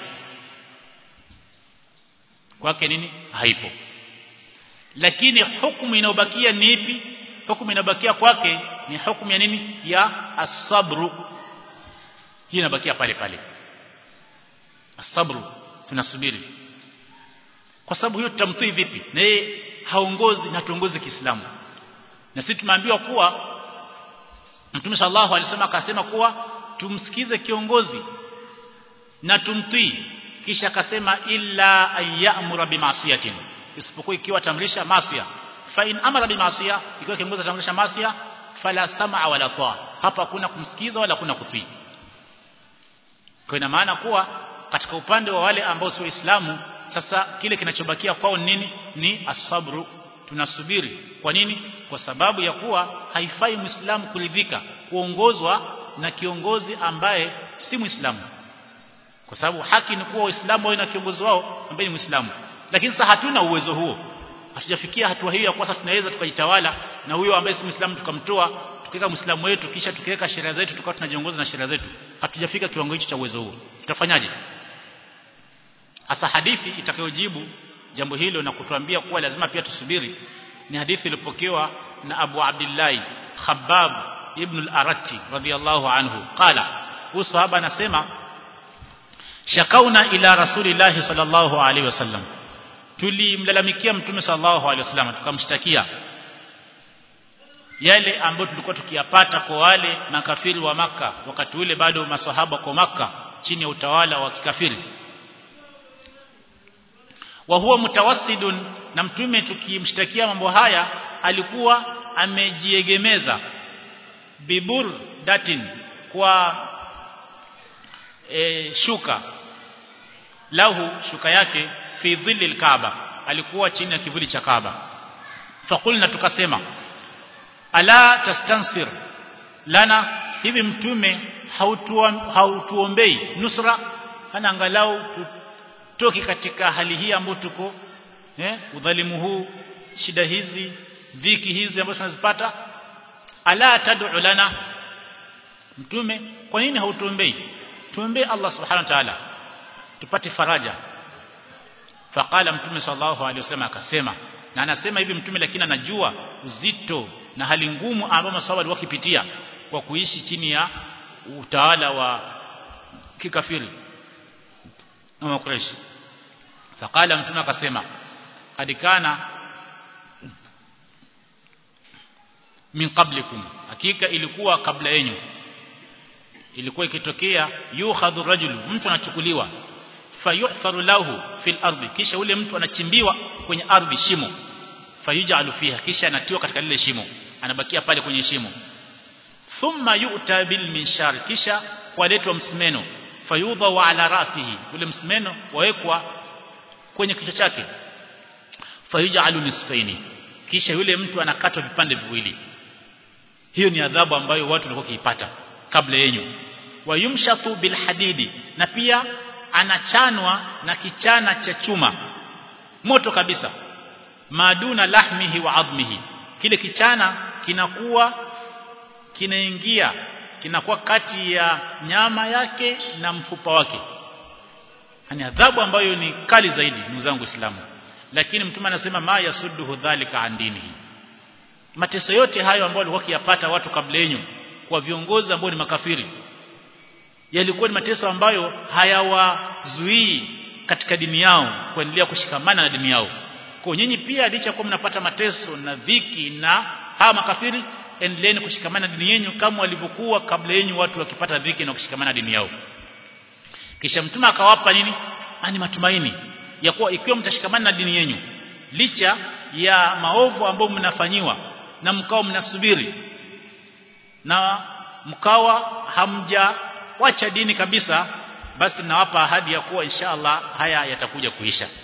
kwake nini haipo lakini hukumu inayobakia ni ipi hukumu inayobakia kwake ni hukumu ya nini ya asabru hii inabakia pale pale asabru tunasubiri kwa sababu hiyo tutamtii vipi na yeye haongozi na tuongoze Kiislamu na sisi tumeambiwa kuwa Mtume sallallahu alaihi wasallam akasema kuwa tumsikize kiongozi na tumtii kisha akasema illa ayyamura bimasiyatin isipokuwa ikiwa atamrisha masia fa in amara bimasiya ikiwa kiongozi atamrisha masia fala sam'a wala taa hapa hakuna kumsikiza wala hakuna kutii kwa ina maana kuwa katika upande wa wale ambao si waislamu sasa kile kinachobakia kwao nini ni asabru tunasubiri kwa nini kwa sababu ya kuwa haifai muislamu kuridhika kuongozwa na kiongozi ambaye si muislamu kwa sababu haki ni kuwa waislamu wawe na kiongozi wao ambaye ni muislamu lakini sasa hatuna uwezo huo hatujafikia hatua hiyo ya kwamba tunaweza tukajitawala na huyo ambaye si muislamu tukamtoa tukiweka muislamu wetu kisha tukiweka sheria zetu tukawa tunajiongoza na sheria zetu hatujafika kiwango hicho cha uwezo huo tutafanyaje hasa hadithi itakayojibu jambo hilo na kutuambia kuwa lazima pia tusubiri ni hadithi iliyopokewa na Abu Abdullah Khabbab ibn al-Aratti radiyallahu anhu qala huyu sahaba anasema shakauna ila rasulillahi sallallahu alaihi wasallam tulimlalamikia mtume sallallahu alaihi wasallam tukamshtakia yale ambayo tulikuwa tukiyapata kwa wale makafiri wa maka wakati ule bado maswahaba kwa maka chini ya utawala wa kikafiri wa huwa mutawassidun na mtume tukimshtakia mambo haya alikuwa amejiegemeza bibur datin kwa e, shuka lahu shuka yake fi dhilli alkaaba alikuwa chini ya kivuli cha kaaba fakulna tukasema ala tastansir lana hivi mtume hautuombei nusra ana angalau tutoke katika hali hii ambayo tuko eh udhalimu huu shida hizi dhiki hizi ambazo tunazipata ala tad'u lana mtume kwa nini hautuombei tuombee Allah subhanahu wa ta'ala tupate faraja faqala mtume sallallahu alaihi wasallam akasema na anasema hivi mtume lakini anajua uzito na hali ngumu ambayo maswahaba walikuwa kipitia kwa kuishi chini ya utawala wa kikafiri na makureshi faqala mtume akasema kad kana min qablikum hakika ilikuwa kabla yenu ilikuwa ikitokea yukhadhu rajul mtu anachukuliwa fayuhfaru lahu fil ardi kisha ule mtu anachimbiwa kwenye ardhi shimo fayujalu fiha kisha anatiwa katika lile shimo anabakia pale kwenye shimo thumma yu'ta bil minshar kisha waletwa msimeno fayudha ala rasihi ule msimeno wawekwa kwenye kichwa chake fayujalu nisfaini kisha yule mtu anakatwa vipande viwili hiyo ni adhabu ambayo watu walikuwa kiipata kabla yenyu wayumshatu bil hadidi na pia anachanwa na kichana cha chuma moto kabisa maduna lahmihi wa admihi kile kichana kinakuwa kinaingia kinakuwa kati ya nyama yake na mfupa wake ni adhabu ambayo ni kali zaidi ndugu zangu Uislamu lakini mtume anasema ma yasudduhu dhalika an dinihi mateso yote hayo ambayo walikuwa kiyapata watu kabla yenu kwa viongozi ambao ni makafiri yalikuwa ni mateso ambayo hayawazuii katika dini yao kuendelea kushikamana na dini yao kwa nyinyi pia licha kwa mnapata mateso na dhiki na hawa makafiri endeleeni kushikamana na dini yenu kama walivyokuwa kabla yenu watu wakipata dhiki na kushikamana na dini yao kisha mtume akawapa nini ani matumaini ya kuwa ikiwa mtashikamana na dini yenu licha ya maovu ambayo mnafanyiwa na mkao mnasubiri na mkawa hamja wacha dini kabisa basi nawapa ahadi ya kuwa insha Allah haya yatakuja kuisha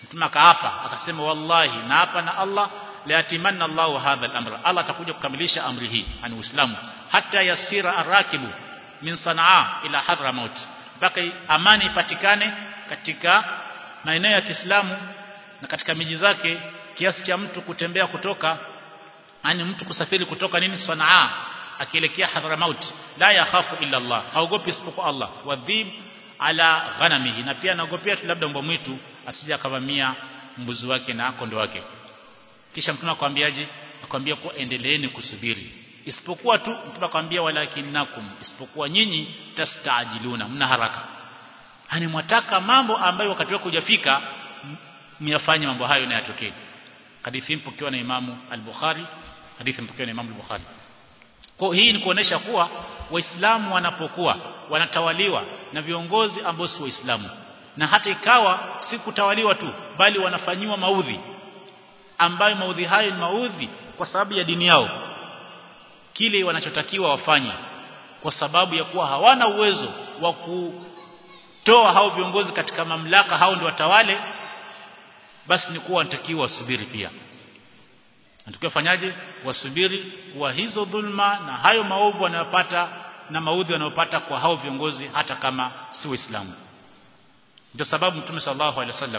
mtume akaapa akasema wallahi na hapa na Allah la yatimanna Allahu hadha al-amra Allah atakuja kukamilisha amri hii ani Uislamu hata yasira arakibu min Sanaa ila Hadramaut mpaka amani ipatikane katika maeneo ya Kiislamu na katika miji zake kiasi cha mtu kutembea kutoka yani mtu kusafiri kutoka nini Sanaa akielekea Hadramaut la yakhafu illa Allah haogopi isipokuwa Allah wadhib ala ghanamihi na pia anaogopea tu labda mbwa mwitu asije akavamia mbuzi wake na kondo wake kisha mtume akwambiaje akwambia kuwa endeleeni kusubiri isipokuwa tu mtume akwambia walakinakum isipokuwa nyinyi tastaajiluna mna haraka hani mwataka mambo ambayo wakati wako hujafika myafanye mambo hayo na yatokee hadithi mpokewa na Imamu al-Bukhari hadithi mpokewa na Imamu al-Bukhari kwa hii ni kuonesha kuwa waislamu wanapokuwa wanatawaliwa na viongozi ambao si waislamu na hata ikawa si kutawaliwa tu bali wanafanyiwa maudhi ambayo maudhi hayo ni maudhi kwa sababu ya dini yao kile wanachotakiwa wafanye kwa sababu ya kuwa hawana uwezo wa kutoa hao viongozi katika mamlaka hao ndio watawale basi ni kuwa wanatakiwa wasubiri pia Natakiwa fanyaje wasubiri kuwa hizo dhulma na hayo maovu wanayopata na maudhi wanayopata kwa hao viongozi hata kama si waislamu ndio sababu mtume sallallahu alaihi wasallam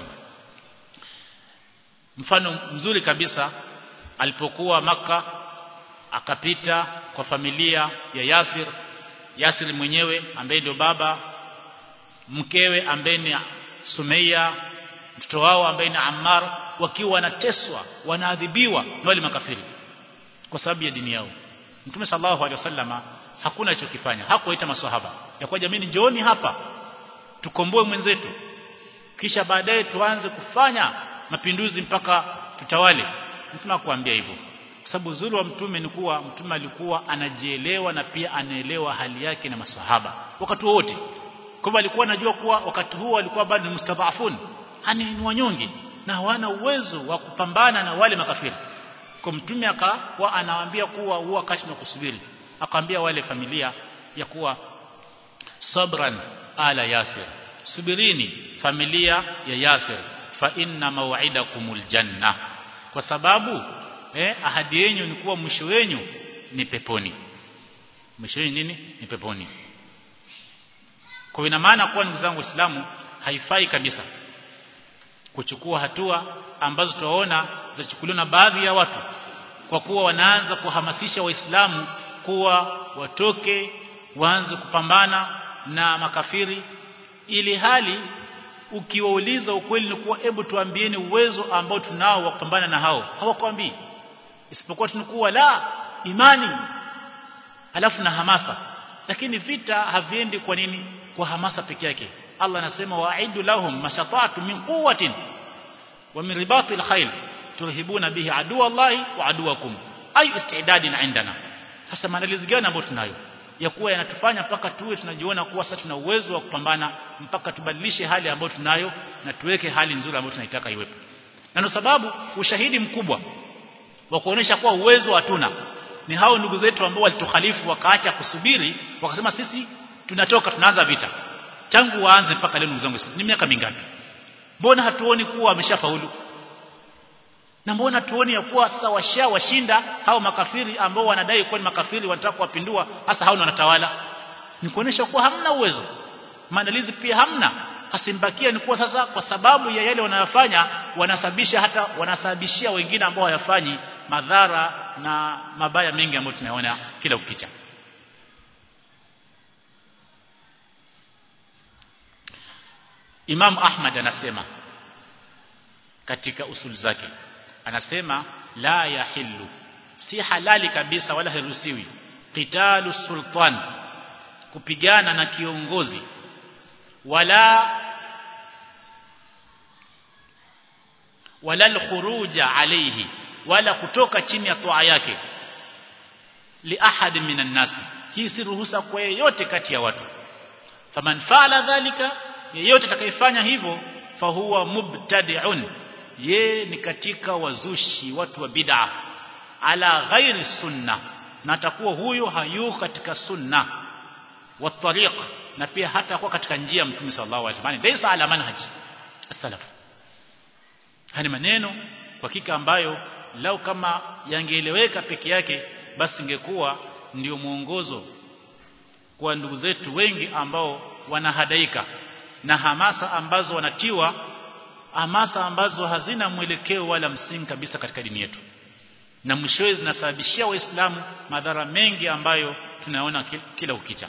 mfano mzuri kabisa alipokuwa maka akapita kwa familia ya Yasir Yasir mwenyewe ambaye ndio baba mkewe ambaye ni Sumeia mtoto wao ambaye ni Ammar wakiwa wanateswa wanaadhibiwa na wale makafiri kwa sababu ya dini yao Mtume sallallahu alaihi wasallama hakuna alichokifanya hakuwaita maswahaba ya kwa jamii njooni hapa tukomboe mwenzetu kisha baadaye tuanze kufanya mapinduzi mpaka tutawale mtume akwambia hivyo kwa sababu uzuri wa mtume ni kuwa mtume alikuwa anajielewa na pia anaelewa hali yake na maswahaba wakati wote kwa alikuwa anajua kuwa wakati huo alikuwa bado ni mustadhafun hani ni wanyonge na hawana uwezo wa kupambana na wale makafiri kwa mtume akawa anawaambia kuwa huwa wakati na kusubiri akamwambia wale familia ya kuwa sabran ala yasir subirini familia ya yasir fa inna maw'idakumul janna kwa sababu eh, ahadi yenu ni kuwa mwisho wenu ni peponi mwisho wenu nini ni peponi kwa ina maana kuwa ndugu zangu waislamu haifai kabisa kuchukua hatua ambazo tunaona zachukuliwa na baadhi ya watu kwa kuwa wanaanza kuhamasisha waislamu kuwa watoke waanze kupambana na makafiri ili hali ukiwauliza ukweli ni kuwa hebu tuambieni uwezo ambao tunao wa kupambana na hao hawakwambii isipokuwa tunakuwa la imani alafu na hamasa lakini vita haviendi kwa nini kwa hamasa peke yake Allah anasema wa'idu lahum mashata'tu min quwwatin wa min ribatil khayl turhibuna bihi aduwa Allahi wa aduwakum ay istidadin indana sasa maandalizi gani ambayo tunayo ya kuwa yanatufanya mpaka tuwe tunajiona kuwa sasa tuna uwezo wa kupambana mpaka tubadilishe hali ambayo tunayo na tuweke hali nzuri ambayo tunaitaka iwepo na ndio sababu ushahidi mkubwa wa kuonesha kuwa uwezo hatuna ni hao ndugu zetu ambao walitukhalifu wakaacha kusubiri wakasema sisi tunatoka tunaanza vita tangu waanze mpaka leo ndugu zangu ni miaka mingapi mbona hatuoni kuwa wameshafaulu na mbona tuoni ya kuwa sasa washa washinda hao makafiri ambao wanadai kuwa ni makafiri wanataka kuwapindua hasa hao wanatawala ni kuonesha kuwa hamna uwezo maandalizi pia hamna hasimbakia ni kuwa sasa kwa sababu ya yale wanayofanya wanasababisha hata wanasababishia wengine ambao hawafanyi madhara na mabaya mengi ambayo tunaona kila ukicha Imam Ahmad anasema katika usul zake anasema la yahillu si halali kabisa wala haruhusiwi qitalu sultan kupigana na kiongozi wala wala alkhuruja alayhi wala kutoka chini ya toa yake li ahad minan nas hii si ruhusa kwa yeyote kati ya watu faman faala dhalika yeyote atakayefanya hivyo fahuwa mubtadi'un ye ni katika wazushi watu wa bid'a ala ghairi sunna na atakuwa huyo hayuko katika sunna wa tariq na pia hata kwa katika njia ya mtume sallallahu alaihi wasallam laysa ala manhaj salaf hani maneno kwa hakika ambayo lau kama yangeeleweka peke yake basi ingekuwa ndio mwongozo kwa ndugu zetu wengi ambao wanahadaika na hamasa ambazo wanatiwa hamasa ambazo hazina mwelekeo wala msingi kabisa katika dini yetu na mwishowe zinasababishia waislamu madhara mengi ambayo tunaona kila ukicha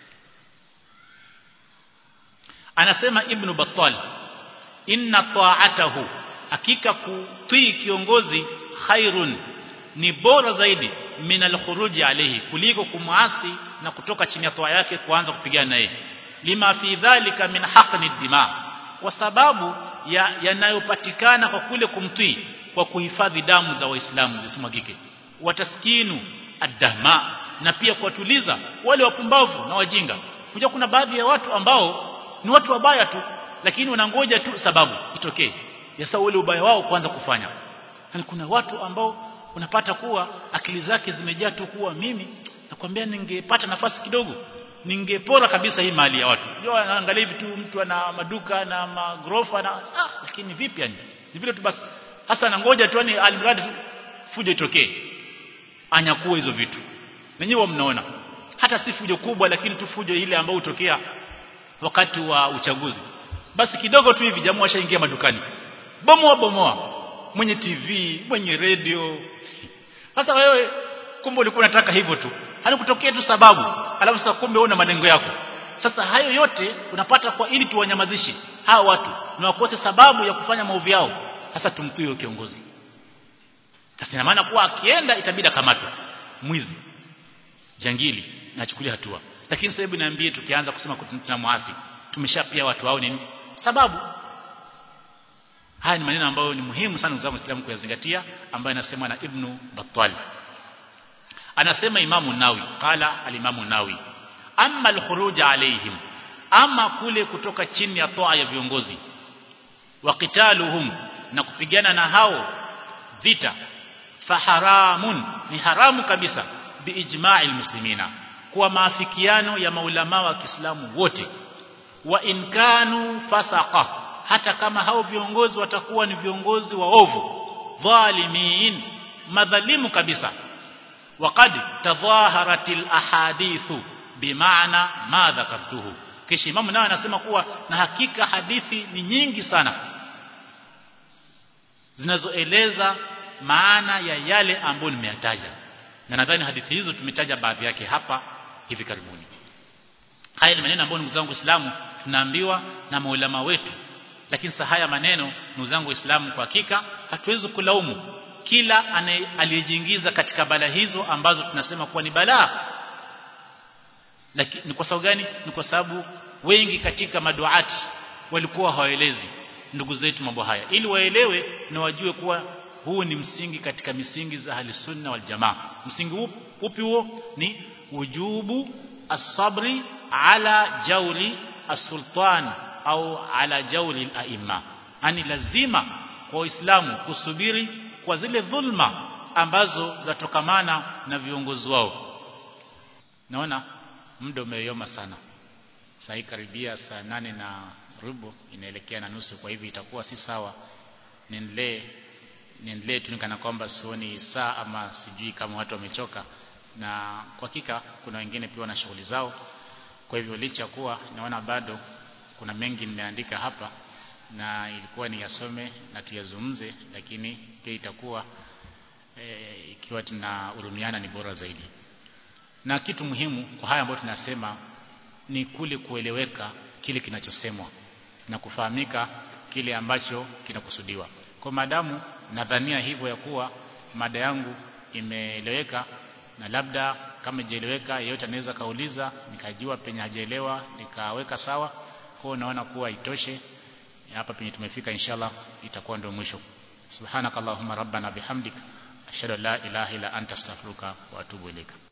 anasema ibn battal inna ta'atahu hakika kutii kiongozi khairun ni bora zaidi min al-khuruji alayhi kuliko kumwasi na kutoka chini ya toa yake kuanza kupigana naye lima fi dhalika min haqqi dima kwa sababu ya yanayopatikana kwa kule kumtii kwa kuhifadhi damu za waislamu zisimwagike wataskinu adama na pia kuwatuliza wale wapumbavu na wajinga kuja kuna baadhi ya watu ambao ni watu wabaya tu lakini wanangoja tu sababu itokee yasa ule ubaya wao kuanza kufanya yani kuna watu ambao unapata kuwa akili zake zimejaa tu kuwa mimi nakwambia ningepata nafasi kidogo ningepora kabisa hii mali ya watu unajua anaangalia hivi tu mtu ana maduka na magrofa na ah lakini vipi yani ni vile tu basi hasa anangoja tu ni almradi fujo itokee anyakue hizo vitu nenyewe mnaona hata si fujo kubwa lakini tu fujo ile ambayo hutokea wakati wa uchaguzi basi kidogo tu hivi jamaa washaingia madukani bomoa bomoa mwenye TV mwenye radio sasa wewe kumbe ulikuwa unataka hivyo tu halikutokea tu sababu alafu sasa kumbe una malengo yako sasa hayo yote unapata kwa ili tuwanyamazishe hawa watu na wakose sababu ya kufanya maovu yao sasa tumtii kiongozi sasa ina maana kuwa akienda itabidi akamatwe mwizi jangili na achukulie hatua lakini sasa hebu niambie tukianza kusema tunamwasi tumeshapia watu wao nini sababu haya ni maneno ambayo ni muhimu sana kwa Muislamu kuyazingatia ambayo anasema na Ibn Battal anasema Imamu Nawi qala al-Imamu Nawi amma al-khuruj alaihim ama kule kutoka chini ya toa ya viongozi wa qitaluhum na kupigana na hao vita faharamun ni haramu kabisa biijma'i muslimina kwa maafikiano ya maulama wa Kiislamu wote wa inkanu fasaqa hata kama hao viongozi watakuwa ni viongozi waovu dhalimin madhalimu kabisa waqad tadhaharatil ahadithu bimaana ma dhakartuhu kisha imamu naye anasema kuwa na hakika hadithi ni nyingi sana zinazoeleza maana ya yale ambayo nimeyataja na nadhani hadithi hizo tumetaja baadhi yake hapa hivi karibuni haya ni maneno ambayo ndugu zangu Waislamu tunaambiwa na maulama wetu lakini sasa haya maneno ndugu zangu Waislamu kwa hakika hatuwezi kulaumu kila aliyejiingiza katika bala hizo ambazo tunasema kuwa ni balaa lakini ni kwa sababu gani ni kwa sababu wengi katika maduati walikuwa hawaelezi ndugu zetu mambo haya ili waelewe na wajue kuwa huu ni msingi katika misingi za ahli sunna wal jamaa msingi upi huo ni wujubu as-sabri ala jauri as-sultan au ala jauri al-aimma yani lazima kwa waislamu kusubiri kwa zile dhulma ambazo zatokamana na viongozi wao naona muda umeyoma sana saa hii karibia saa nane na rubo inaelekea na nusu kwa hivi itakuwa si sawa niendelee niendelee tu kana kwamba sioni saa ama sijui kama watu wamechoka na kwa hakika kuna wengine pia wana shughuli zao kwa hivyo licha kuwa naona bado kuna mengi nimeandika hapa na ilikuwa ni yasome na tuyazungumze lakini pia itakuwa e, ikiwa tunahurumiana ni bora zaidi na kitu muhimu kwa haya ambayo tunasema ni kule kueleweka kile kinachosemwa na kufahamika kile ambacho kinakusudiwa kwa madamu nadhania hivyo ya kuwa mada yangu imeeleweka na labda kama ijaeleweka yeyote anaweza kauliza nikajua penye hajaelewa nikaweka sawa kwa naona kuwa itoshe hapa penye tumefika inshallah itakuwa ndio mwisho subhanakallahumma rabbana bihamdik ashhadu an la ilaha illa anta astaghfiruka wa atubu ilaika